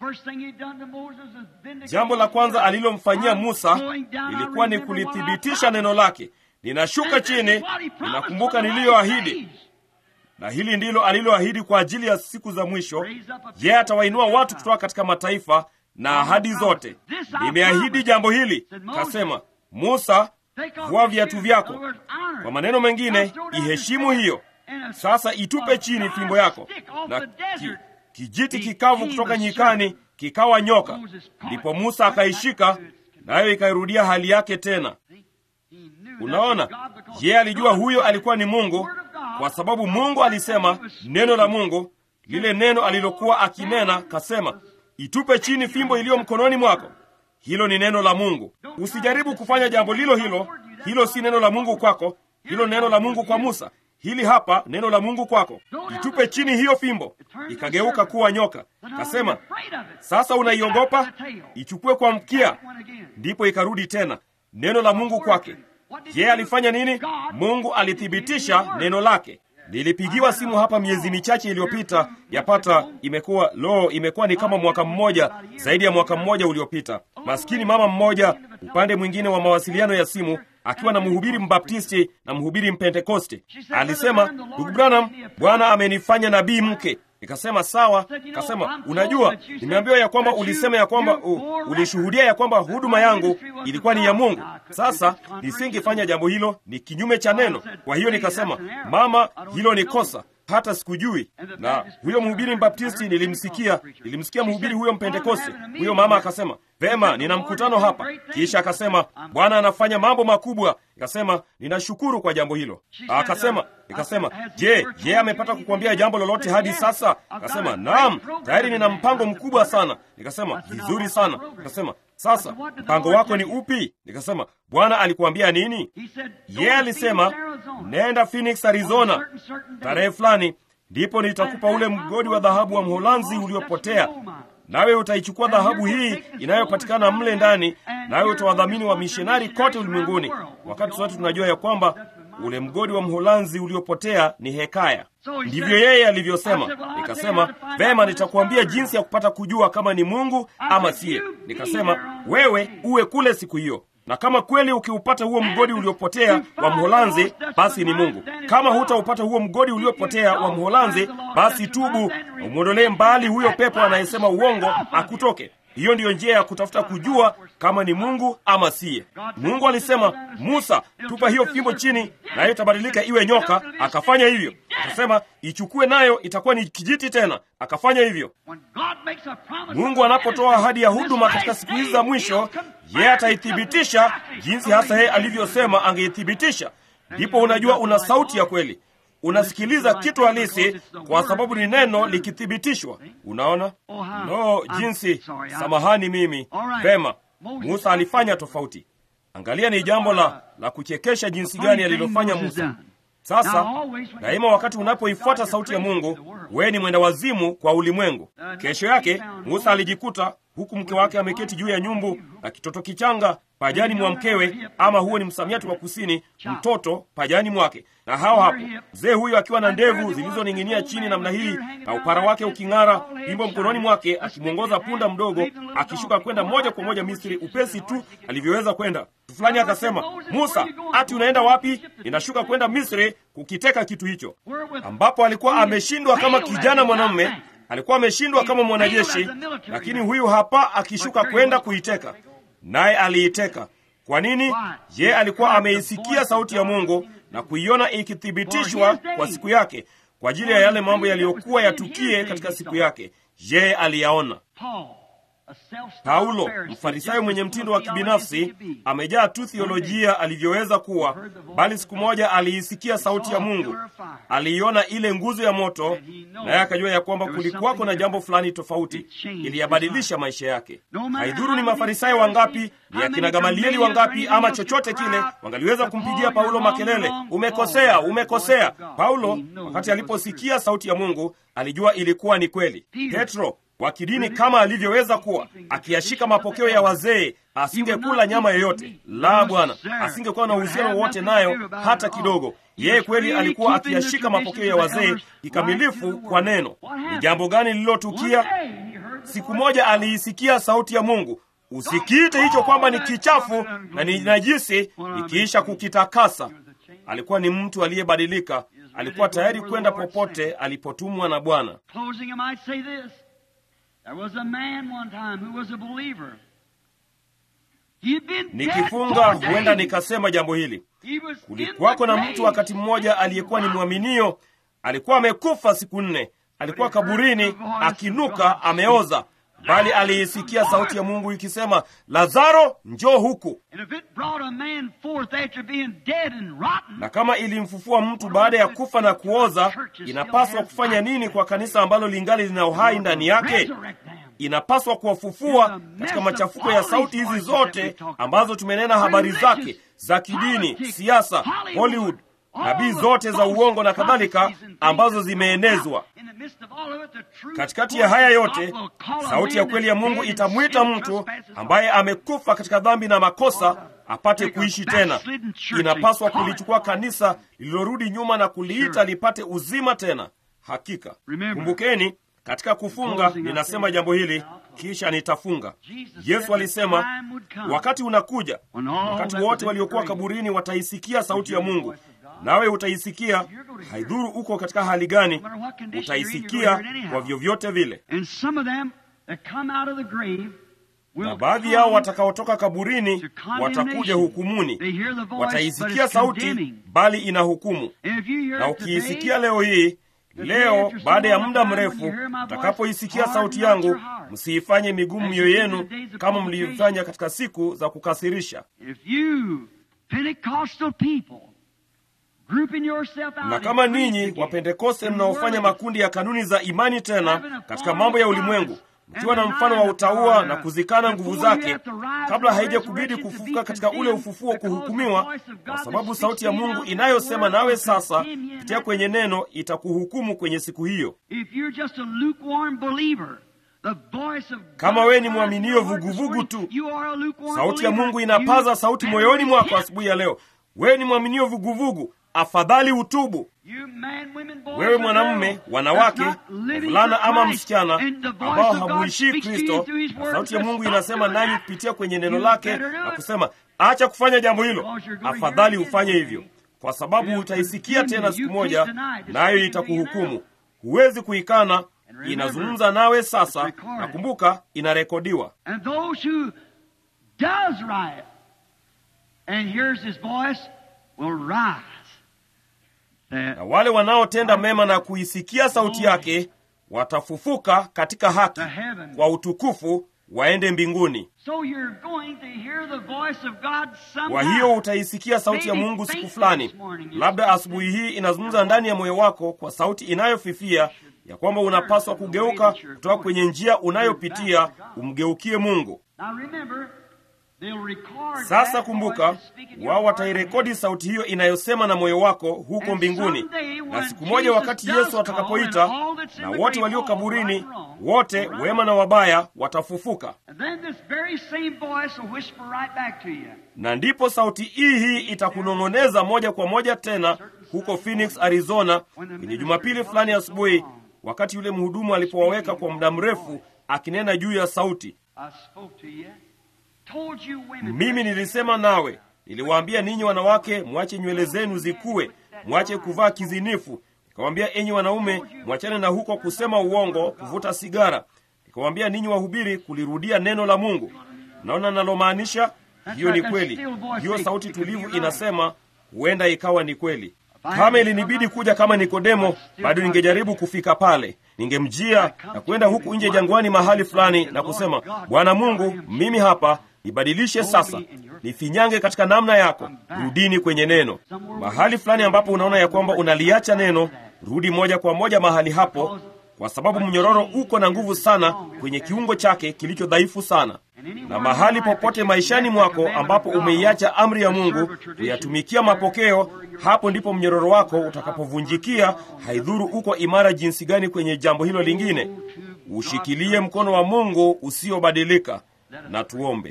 Jambo la kwanza alilomfanyia Musa ilikuwa ni kulithibitisha neno lake. Ninashuka chini, ninakumbuka niliyoahidi, na hili ndilo aliloahidi kwa ajili ya siku za mwisho. Yeye atawainua watu kutoka katika mataifa na ahadi zote. Nimeahidi jambo hili, kasema Musa, vua viatu vyako. Kwa maneno mengine, iheshimu hiyo. Sasa itupe chini fimbo yako, na ki, kijiti kikavu kutoka nyikani kikawa nyoka. Ndipo Musa akaishika, nayo ikairudia hali yake tena. Unaona, yeye alijua huyo alikuwa ni Mungu, kwa sababu Mungu alisema neno la Mungu, lile neno alilokuwa akinena, kasema itupe chini fimbo iliyo mkononi mwako. Hilo ni neno la Mungu. Usijaribu kufanya jambo lilo hilo. Hilo si neno la Mungu kwako, hilo neno la Mungu kwa Musa. Hili hapa neno la Mungu kwako. Itupe chini hiyo fimbo, ikageuka kuwa nyoka. Kasema, sasa unaiogopa? Ichukue kwa mkia. Ndipo ikarudi tena, neno la Mungu kwake. Yeye alifanya nini? Mungu alithibitisha neno lake. Nilipigiwa simu hapa miezi michache iliyopita, yapata imekuwa lo, imekuwa ni kama mwaka mmoja, zaidi ya mwaka mmoja uliopita. Maskini mama mmoja upande mwingine wa mawasiliano ya simu akiwa na mhubiri mbaptisti na mhubiri mpentekoste alisema, ndugu Branham, Bwana amenifanya nabii mke. Nikasema sawa. Kasema, unajua, nimeambiwa ya kwamba ulisema ya kwamba uh, ulishuhudia ya kwamba huduma yangu ilikuwa ni ya Mungu. Sasa nisingefanya jambo hilo, ni kinyume cha neno. Kwa hiyo nikasema, mama, hilo ni kosa, hata sikujui. Na huyo mhubiri mbaptisti nilimsikia, nilimsikia mhubiri huyo mpentekoste. Huyo mama akasema, vema, nina mkutano hapa. Kisha akasema Bwana anafanya mambo makubwa. Ikasema ninashukuru kwa jambo hilo. Akasema ikasema, je, je amepata kukwambia jambo lolote hadi sasa? Akasema naam, tayari nina mpango mkubwa sana. Nikasema vizuri sana. Akasema sasa mpango wako ni upi? Nikasema Bwana alikuambia nini? Yeye alisema nenda Phoenix, Arizona tarehe fulani, ndipo nitakupa ule mgodi wa dhahabu wa Mholanzi uliopotea nawe utaichukua dhahabu hii inayopatikana mle ndani, nawe utawadhamini wa mishonari kote ulimwenguni, wakati sote tunajua ya kwamba ule mgodi wa Mholanzi uliopotea ni hekaya. Ndivyo yeye alivyosema. Nikasema vema, nitakuambia jinsi ya kupata kujua kama ni Mungu ama siye. Nikasema wewe uwe kule siku hiyo na kama kweli ukiupata huo mgodi uliopotea wa Mholanzi, basi ni Mungu. Kama hutaupata huo mgodi uliopotea wa Mholanzi, basi tubu, umwondolee mbali huyo pepo anayesema uongo akutoke. Hiyo ndiyo njia ya kutafuta kujua kama ni Mungu ama siye. Mungu alisema, Musa, tupa hiyo fimbo chini, nayo itabadilika iwe nyoka. Akafanya hivyo. Akasema ichukue, nayo itakuwa ni kijiti tena. Akafanya hivyo. Mungu anapotoa ahadi ya huduma katika siku hizi za mwisho, yeye ataithibitisha jinsi hasa yeye alivyosema angeithibitisha. Ndipo unajua una sauti ya kweli, unasikiliza kitu halisi, kwa sababu ni neno likithibitishwa. Unaona no jinsi. Samahani mimi vema. Musa alifanya tofauti. Angalia, ni jambo la la kuchekesha jinsi gani alilofanya Musa. Sasa daima, wakati unapoifuata sauti ya Mungu, wewe ni mwenda wazimu kwa ulimwengu. Kesho yake Musa alijikuta huku mke wake ameketi juu ya nyumbu na kitoto kichanga pajani mwa mkewe, ama huo ni msamiati wa kusini, mtoto pajani mwake. Na hao hapo mzee huyo akiwa na ndevu zilizoning'inia chini namna hii na upara wake uking'ara, fimbo mkononi mwake, akimwongoza punda mdogo akishuka kwenda moja kwa moja Misri, upesi tu alivyoweza kwenda. Fulani akasema, Musa, ati unaenda wapi? Ninashuka kwenda Misri kukiteka kitu hicho, ambapo alikuwa ameshindwa kama kijana mwanamume alikuwa ameshindwa kama mwanajeshi, lakini huyu hapa akishuka kwenda kuiteka, naye aliiteka. Kwa nini? Ye alikuwa ameisikia sauti ya Mungu na kuiona ikithibitishwa kwa siku yake, kwa ajili ya yale mambo yaliyokuwa yatukie katika siku yake. Yeye aliyaona. Paulo, mfarisayo mwenye mtindo wa kibinafsi, amejaa tu thiolojia alivyoweza kuwa, bali siku moja aliisikia sauti ya Mungu, aliiona ile nguzo ya moto, naye akajua ya kwamba kulikuwako na jambo fulani tofauti, iliyabadilisha maisha yake. Haidhuru ni mafarisayo wangapi, ni akina Gamalieli wangapi, ama chochote kile, wangaliweza kumpigia Paulo makelele, umekosea, umekosea. Paulo, wakati aliposikia sauti ya Mungu, alijua ilikuwa ni kweli. Petro wa kidini kama alivyoweza kuwa akiyashika mapokeo ya wazee, asingekula nyama yoyote. La, Bwana, asingekuwa na uhusiano wowote nayo hata kidogo. Yeye kweli alikuwa akiyashika mapokeo ya wazee kikamilifu kwa neno. Ni jambo gani lililotukia? Siku moja aliisikia sauti ya Mungu, usikiite hicho kwamba ni kichafu na ni najisi, ikiisha kukitakasa. Alikuwa ni mtu aliyebadilika, alikuwa tayari kwenda popote alipotumwa na Bwana. Nikifunga huenda nikasema jambo hili. Kulikuwako na mtu wakati mmoja aliyekuwa ni mwaminio, alikuwa amekufa siku nne, alikuwa kaburini akinuka, ameoza, bali aliisikia sauti ya Mungu ikisema, Lazaro, njoo huku. Na kama ilimfufua mtu baada ya kufa na kuoza, inapaswa kufanya nini kwa kanisa ambalo lingali lina uhai ndani yake? Inapaswa kuwafufua katika machafuko ya sauti hizi zote ambazo tumenena habari zake za kidini, siasa, Hollywood, nabii zote za uongo na kadhalika, ambazo zimeenezwa. Katikati ya haya yote, sauti ya kweli ya Mungu itamwita mtu ambaye amekufa katika dhambi na makosa apate kuishi tena. Inapaswa kulichukua kanisa lililorudi nyuma na kuliita lipate uzima tena. Hakika kumbukeni, katika kufunga ninasema jambo hili, kisha nitafunga. Yesu alisema wakati unakuja, wakati wote waliokuwa kaburini wataisikia sauti ya Mungu, nawe utaisikia. Haidhuru uko katika hali gani, utaisikia kwa vyovyote vile. Na baadhi yao watakaotoka kaburini watakuja hukumuni, wataisikia sauti, bali ina hukumu. Na ukiisikia leo hii Leo baada ya muda mrefu, mtakapoisikia sauti yangu, msiifanye migumu mioyo yenu kama mliifanya katika siku za kukasirisha. Na kama ninyi Wapentekoste mnaofanya makundi ya kanuni za imani tena katika mambo ya ulimwengu, mkiwa na mfano wa utauwa na kuzikana nguvu zake, kabla haijakubidi kufufuka katika ule ufufuo kuhukumiwa, kwa sababu sauti ya Mungu inayosema nawe sasa kupitia kwenye neno itakuhukumu kwenye siku hiyo. Kama wewe ni mwaminio vuguvugu tu, sauti ya Mungu inapaza sauti moyoni mwako asubuhi ya leo. Wewe ni mwaminio vuguvugu, afadhali utubu. Wewe mwanamume, wanawake, mvulana ama msichana ambao hamuishii Kristo, na sauti ya Mungu inasema nanyi kupitia kwenye neno lake na kusema acha kufanya jambo hilo, afadhali ufanye hivyo, kwa sababu utaisikia tena siku moja, nayo itakuhukumu. Huwezi kuikana. Inazungumza nawe sasa, na kumbuka, inarekodiwa. Na wale wanaotenda mema na kuisikia sauti yake watafufuka katika haki kwa utukufu, waende mbinguni. Kwa hiyo utaisikia sauti ya Mungu siku fulani, labda asubuhi hii inazungumza ndani ya moyo wako kwa sauti inayofifia ya kwamba unapaswa kugeuka kutoka kwenye njia unayopitia umgeukie Mungu. Sasa kumbuka, wao watairekodi sauti hiyo inayosema na moyo wako huko mbinguni, na siku moja wakati Yesu atakapoita na wote walio kaburini, wote wema na wabaya, watafufuka, na ndipo sauti hii hii itakunong'oneza moja kwa moja tena huko Phoenix, Arizona, kwenye Jumapili fulani asubuhi, wakati yule mhudumu alipowaweka kwa muda mrefu akinena juu ya sauti mimi nilisema nawe, niliwaambia ninyi wanawake, mwache nywele zenu zikue, mwache kuvaa kizinifu. Nikawaambia enyi wanaume, mwachane na huko kusema uongo, kuvuta sigara. Nikawaambia ninyi wahubiri, kulirudia neno la Mungu. Naona nalomaanisha? Hiyo ni kweli. Hiyo sauti tulivu inasema, huenda ikawa ni kweli. Kama ilinibidi kuja kama Nikodemo, bado ningejaribu kufika pale. Ningemjia na kwenda huku nje jangwani mahali fulani na kusema, Bwana Mungu, mimi hapa nibadilishe sasa, nifinyange katika namna yako, rudini kwenye neno. Mahali fulani ambapo unaona ya kwamba unaliacha neno, rudi moja kwa moja mahali hapo, kwa sababu mnyororo uko na nguvu sana kwenye kiungo chake kilicho dhaifu sana. Na mahali popote maishani mwako ambapo umeiacha amri ya Mungu kuyatumikia mapokeo, hapo ndipo mnyororo wako utakapovunjikia. Haidhuru uko imara jinsi gani kwenye jambo hilo lingine, ushikilie mkono wa Mungu usiobadilika. Na tuombe.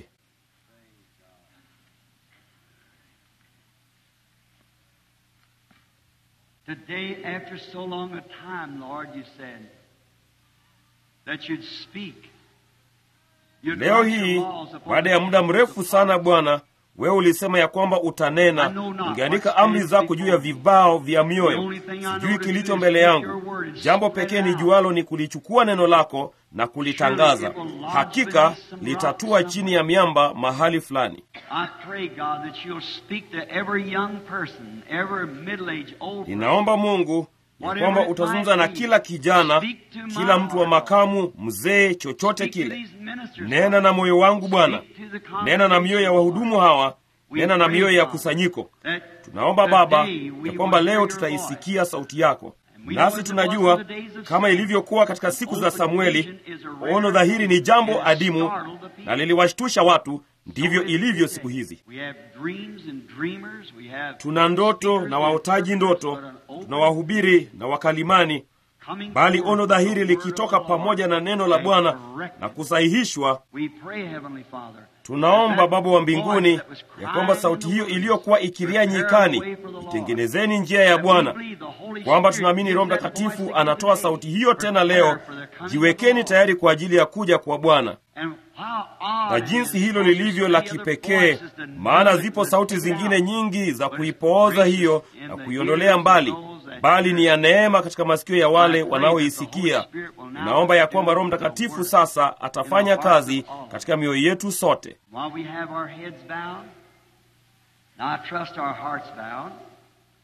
Today, after so long a time, Lord, you said that you'd speak. You'd Leo write your hii laws upon baada the ya muda tables mrefu of sana heart. Bwana, wewe ulisema ya kwamba utanena. Ungeandika amri zako juu ya vibao vya mioyo. Sijui kilicho mbele yangu. Jambo pekee ni jualo ni kulichukua neno lako na kulitangaza. Hakika litatua chini ya miamba mahali fulani. I pray, God, that you'll speak to every young person, every middle-aged, old person. Ninaomba Mungu ya kwamba utazungumza na kila kijana, kila mtu wa makamu, mzee, chochote Speak to kile. these ministers, Nena Lord. na moyo wangu Bwana, Speak to the nena na mioyo ya wahudumu hawa, nena na mioyo ya kusanyiko. Tunaomba Baba ya kwamba leo tutaisikia sauti yako, nasi tunajua kama ilivyokuwa katika siku za Samueli, ono dhahiri ni jambo adimu na liliwashtusha watu. Ndivyo ilivyo siku hizi. Tuna ndoto na waotaji ndoto, tuna wahubiri na wakalimani, bali ono dhahiri likitoka pamoja na neno la Bwana na kusahihishwa. Tunaomba Baba wa mbinguni ya kwamba sauti hiyo iliyokuwa ikilia nyikani, itengenezeni njia ya Bwana, kwamba tunaamini Roho Mtakatifu anatoa sauti hiyo tena leo. Jiwekeni tayari kwa ajili ya kuja kwa Bwana. Na jinsi hilo lilivyo la kipekee, maana zipo sauti zingine nyingi za kuipooza hiyo na kuiondolea mbali, bali ni ya neema katika masikio ya wale wanaoisikia. Naomba ya kwamba Roho Mtakatifu sasa atafanya kazi katika mioyo yetu sote.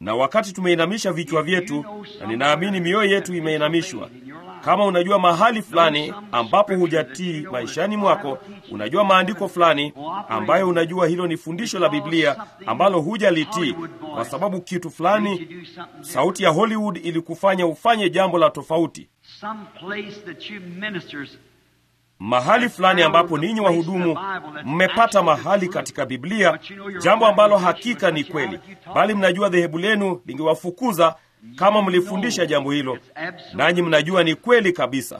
na wakati tumeinamisha vichwa vyetu, na ninaamini mioyo yetu imeinamishwa. Kama unajua mahali fulani ambapo hujatii maishani mwako, unajua maandiko fulani ambayo unajua hilo ni fundisho la Biblia ambalo hujalitii kwa sababu kitu fulani, sauti ya Hollywood ilikufanya ufanye jambo la tofauti mahali fulani ambapo ninyi wahudumu mmepata mahali katika Biblia, jambo ambalo hakika ni kweli, bali mnajua dhehebu lenu lingewafukuza kama mlifundisha jambo hilo, nanyi mnajua ni kweli kabisa.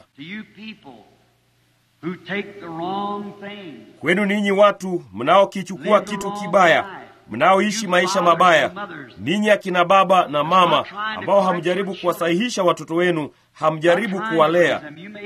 Kwenu ninyi watu mnaokichukua kitu kibaya, mnaoishi maisha mabaya, ninyi akina baba na mama ambao hamjaribu kuwasahihisha watoto wenu, hamjaribu kuwalea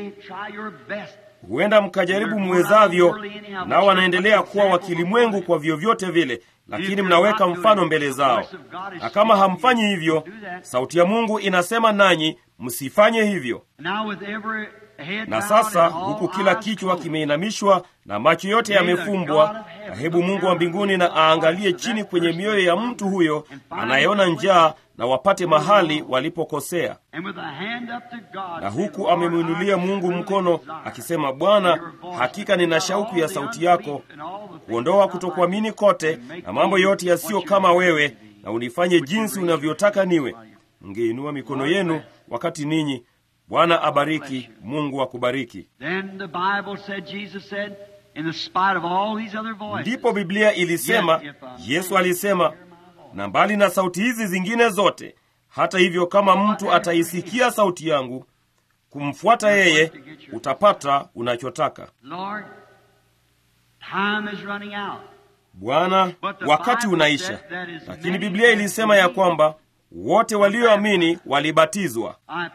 huenda mkajaribu mwezavyo, nao wanaendelea kuwa wakilimwengu kwa vyovyote vile, lakini mnaweka mfano mbele zao, na kama hamfanyi hivyo, sauti ya Mungu inasema nanyi msifanye hivyo. Na sasa huku kila kichwa kimeinamishwa na macho yote yamefumbwa, na hebu Mungu wa mbinguni na aangalie chini kwenye mioyo ya mtu huyo anayeona njaa na wapate mahali walipokosea. Na huku amemwinulia Mungu mkono akisema, Bwana, hakika nina shauku ya sauti yako, kuondoa kutokuamini kote na mambo yote yasiyo kama wewe, na unifanye jinsi unavyotaka niwe. Mngeinua mikono yenu wakati ninyi Bwana abariki. Mungu akubariki. Ndipo Biblia ilisema, Yesu alisema, na mbali na sauti hizi zingine zote, hata hivyo, kama mtu ataisikia sauti yangu kumfuata yeye, utapata unachotaka. Bwana, wakati unaisha, lakini Biblia ilisema ya kwamba wote walioamini walibatizwa.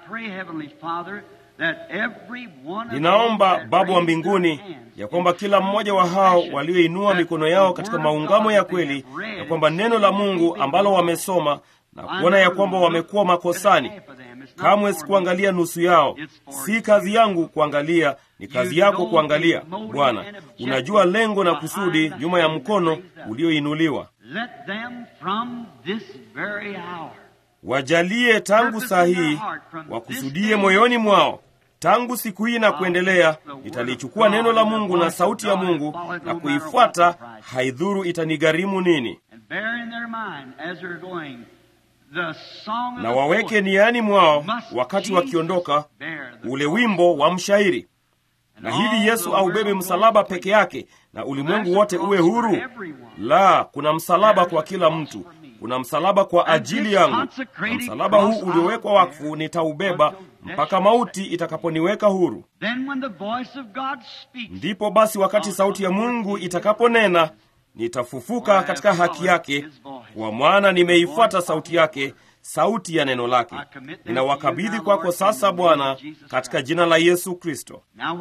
Ninaomba Baba wa mbinguni ya kwamba kila mmoja wa hao walioinua mikono yao katika maungamo ya kweli, ya kwamba neno la Mungu ambalo wamesoma na kuona ya kwamba wamekuwa makosani, kamwe sikuangalia nusu yao. Si kazi yangu kuangalia, ni kazi yako kuangalia. Bwana, unajua lengo na kusudi nyuma ya mkono ulioinuliwa. Wajalie tangu saa hii wakusudie moyoni mwao tangu siku hii na kuendelea, nitalichukua neno la Mungu na sauti ya Mungu na kuifuata, haidhuru itanigharimu nini. Na waweke niani mwao wakati wakiondoka ule wimbo wa mshairi, na hivi Yesu aubebe msalaba peke yake na ulimwengu wote uwe huru? La, kuna msalaba kwa kila mtu kuna msalaba kwa ajili yangu, na msalaba huu uliowekwa wakfu nitaubeba mpaka mauti itakaponiweka huru. Ndipo basi, wakati sauti ya Mungu itakaponena, nitafufuka katika haki yake, kwa maana nimeifuata sauti yake, sauti ya neno lake. Ninawakabidhi kwako sasa, Bwana, katika jina la Yesu Kristo.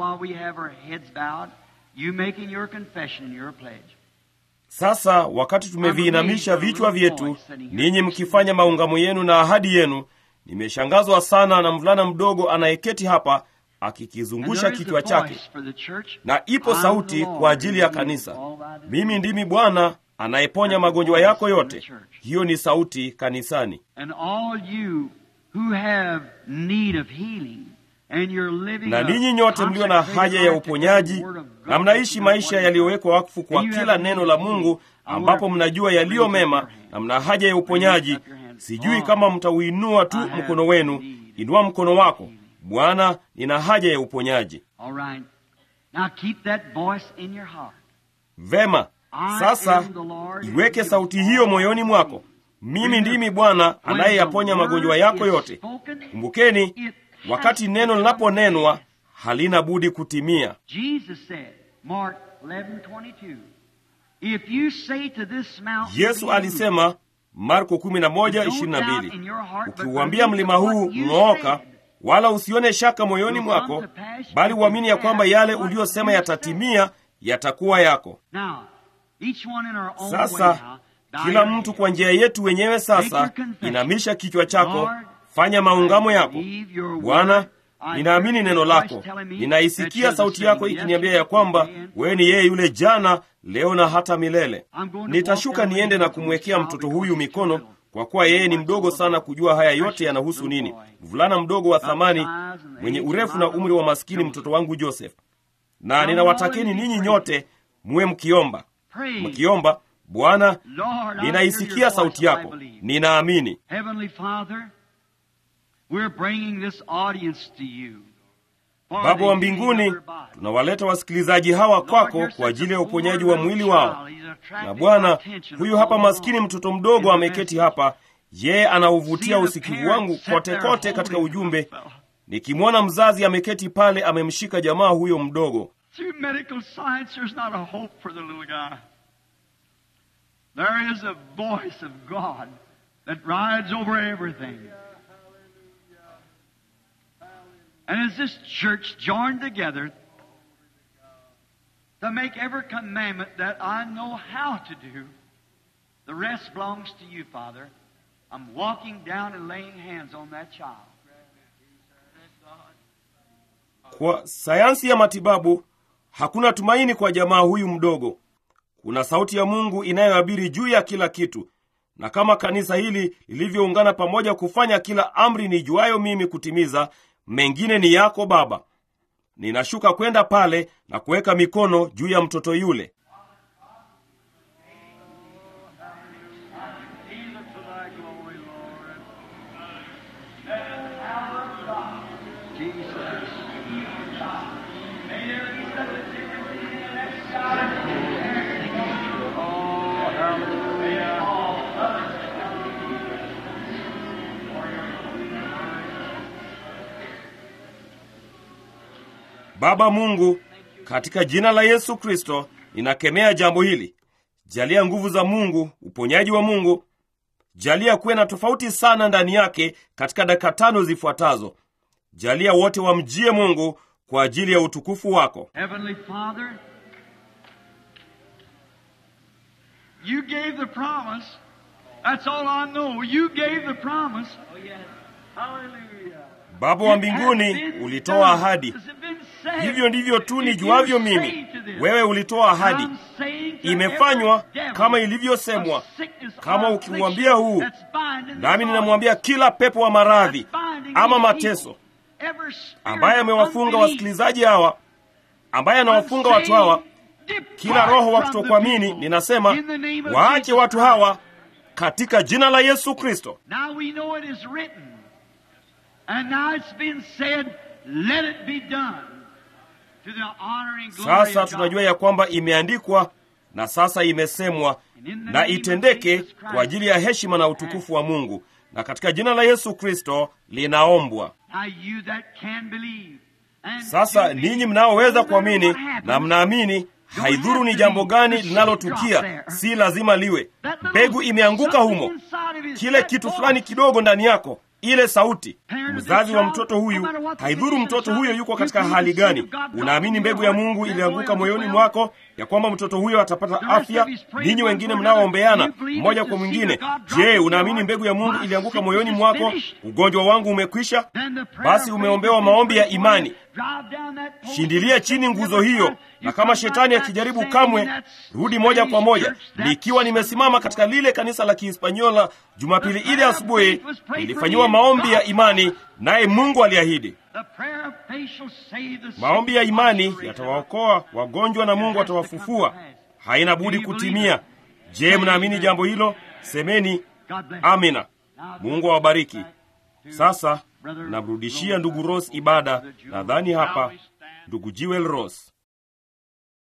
Sasa wakati tumeviinamisha vichwa vyetu, ninyi mkifanya maungamo yenu na ahadi yenu, nimeshangazwa sana na mvulana mdogo anayeketi hapa akikizungusha kichwa chake, na ipo sauti kwa ajili ya kanisa. Mimi ndimi Bwana anayeponya magonjwa yako yote. Hiyo ni sauti kanisani. Na ninyi nyote mlio na haja ya uponyaji na mnaishi maisha yaliyowekwa wakfu kwa kila neno la Mungu, ambapo mnajua yaliyo mema na mna haja ya uponyaji, sijui kama mtauinua tu mkono wenu. Inua mkono wako. Bwana, nina haja ya uponyaji. Vema, sasa iweke sauti hiyo moyoni mwako. Mimi ndimi Bwana anayeyaponya magonjwa yako yote. Kumbukeni, wakati neno linaponenwa halina budi kutimia. Yesu alisema Marko 11:22, ukiuambia mlima huu ng'ooka, wala usione shaka moyoni mwako, bali uamini ya kwamba yale uliyosema yatatimia, yatakuwa yako. Sasa kila mtu kwa njia yetu wenyewe. Sasa inamisha kichwa chako, fanya maungamo yako. Bwana, ninaamini neno lako, ninaisikia sauti yako ikiniambia ya kwamba wewe ni yeye yule jana, leo na hata milele. Nitashuka niende na kumwekea mtoto huyu mikono kwa kuwa yeye ni mdogo sana kujua haya yote yanahusu nini. Mvulana mdogo wa thamani mwenye urefu na umri wa maskini, mtoto wangu Joseph. Na ninawatakeni ninyi nyote muwe mkiomba, mkiomba Bwana, ninaisikia sauti yako, ninaamini. Baba wa mbinguni, tunawaleta wasikilizaji hawa kwako kwa ajili ya uponyaji wa mwili wao. Na Bwana, huyu hapa maskini mtoto mdogo ameketi hapa, yeye anauvutia usikivu wangu kote kote katika ujumbe, nikimwona mzazi ameketi pale amemshika jamaa huyo mdogo. There is a voice of God that rides over everything. And as this church joined together to make every commandment that I know how to do, the rest belongs to you, Father. I'm walking down and laying hands on that child. Kwa sayansi ya matibabu hakuna tumaini kwa jamaa huyu mdogo. Kuna sauti ya Mungu inayoabiri juu ya kila kitu, na kama kanisa hili lilivyoungana pamoja kufanya kila amri nijuayo mimi kutimiza, mengine ni yako Baba. Ninashuka kwenda pale na kuweka mikono juu ya mtoto yule. Baba Mungu, katika jina la Yesu Kristo ninakemea jambo hili. Jalia nguvu za Mungu, uponyaji wa Mungu. Jalia kuwe na tofauti sana ndani yake katika dakika tano zifuatazo. Jalia wote wamjie Mungu kwa ajili ya utukufu wako. Heavenly Father, you gave the promise. That's all I know. You gave the promise. Oh, yes. Hallelujah. Baba wa mbinguni, ulitoa ahadi. Hivyo ndivyo tu nijuavyo mimi. Wewe ulitoa ahadi, imefanywa kama ilivyosemwa. Kama ukiuambia huu, nami ninamwambia kila pepo wa maradhi ama mateso ambaye amewafunga wasikilizaji hawa, ambaye anawafunga watu hawa, kila roho wa kutokuamini, ninasema waache watu hawa katika jina la Yesu Kristo. Sasa tunajua ya kwamba imeandikwa na sasa imesemwa na itendeke kwa ajili ya heshima na utukufu wa Mungu, na katika jina la Yesu Kristo linaombwa. Sasa ninyi mnaoweza kuamini na mnaamini, haidhuru ni jambo gani linalotukia, si lazima liwe. Mbegu imeanguka humo, kile kitu fulani kidogo ndani yako ile sauti. Mzazi wa mtoto huyu, haidhuru mtoto huyo yuko katika hali gani, unaamini mbegu ya Mungu ilianguka moyoni mwako ya kwamba mtoto huyo atapata afya. Ninyi wengine mnaoombeana mmoja kwa mwingine, je, unaamini mbegu ya Mungu ilianguka moyoni mwako? Ugonjwa wangu umekwisha. Basi umeombewa maombi ya imani. Shindilia chini nguzo hiyo, na kama shetani akijaribu, kamwe rudi moja kwa moja. Nikiwa nimesimama katika lile kanisa la Kihispanyola Jumapili ile asubuhi, nilifanyiwa maombi ya imani, naye Mungu aliahidi maombi ya imani yatawaokoa wagonjwa na Mungu atawafufua. Haina budi kutimia. Je, mnaamini jambo hilo? Semeni amina. Mungu awabariki. Sasa namrudishia ndugu Ross ibada, nadhani hapa ndugu Jewel Ross.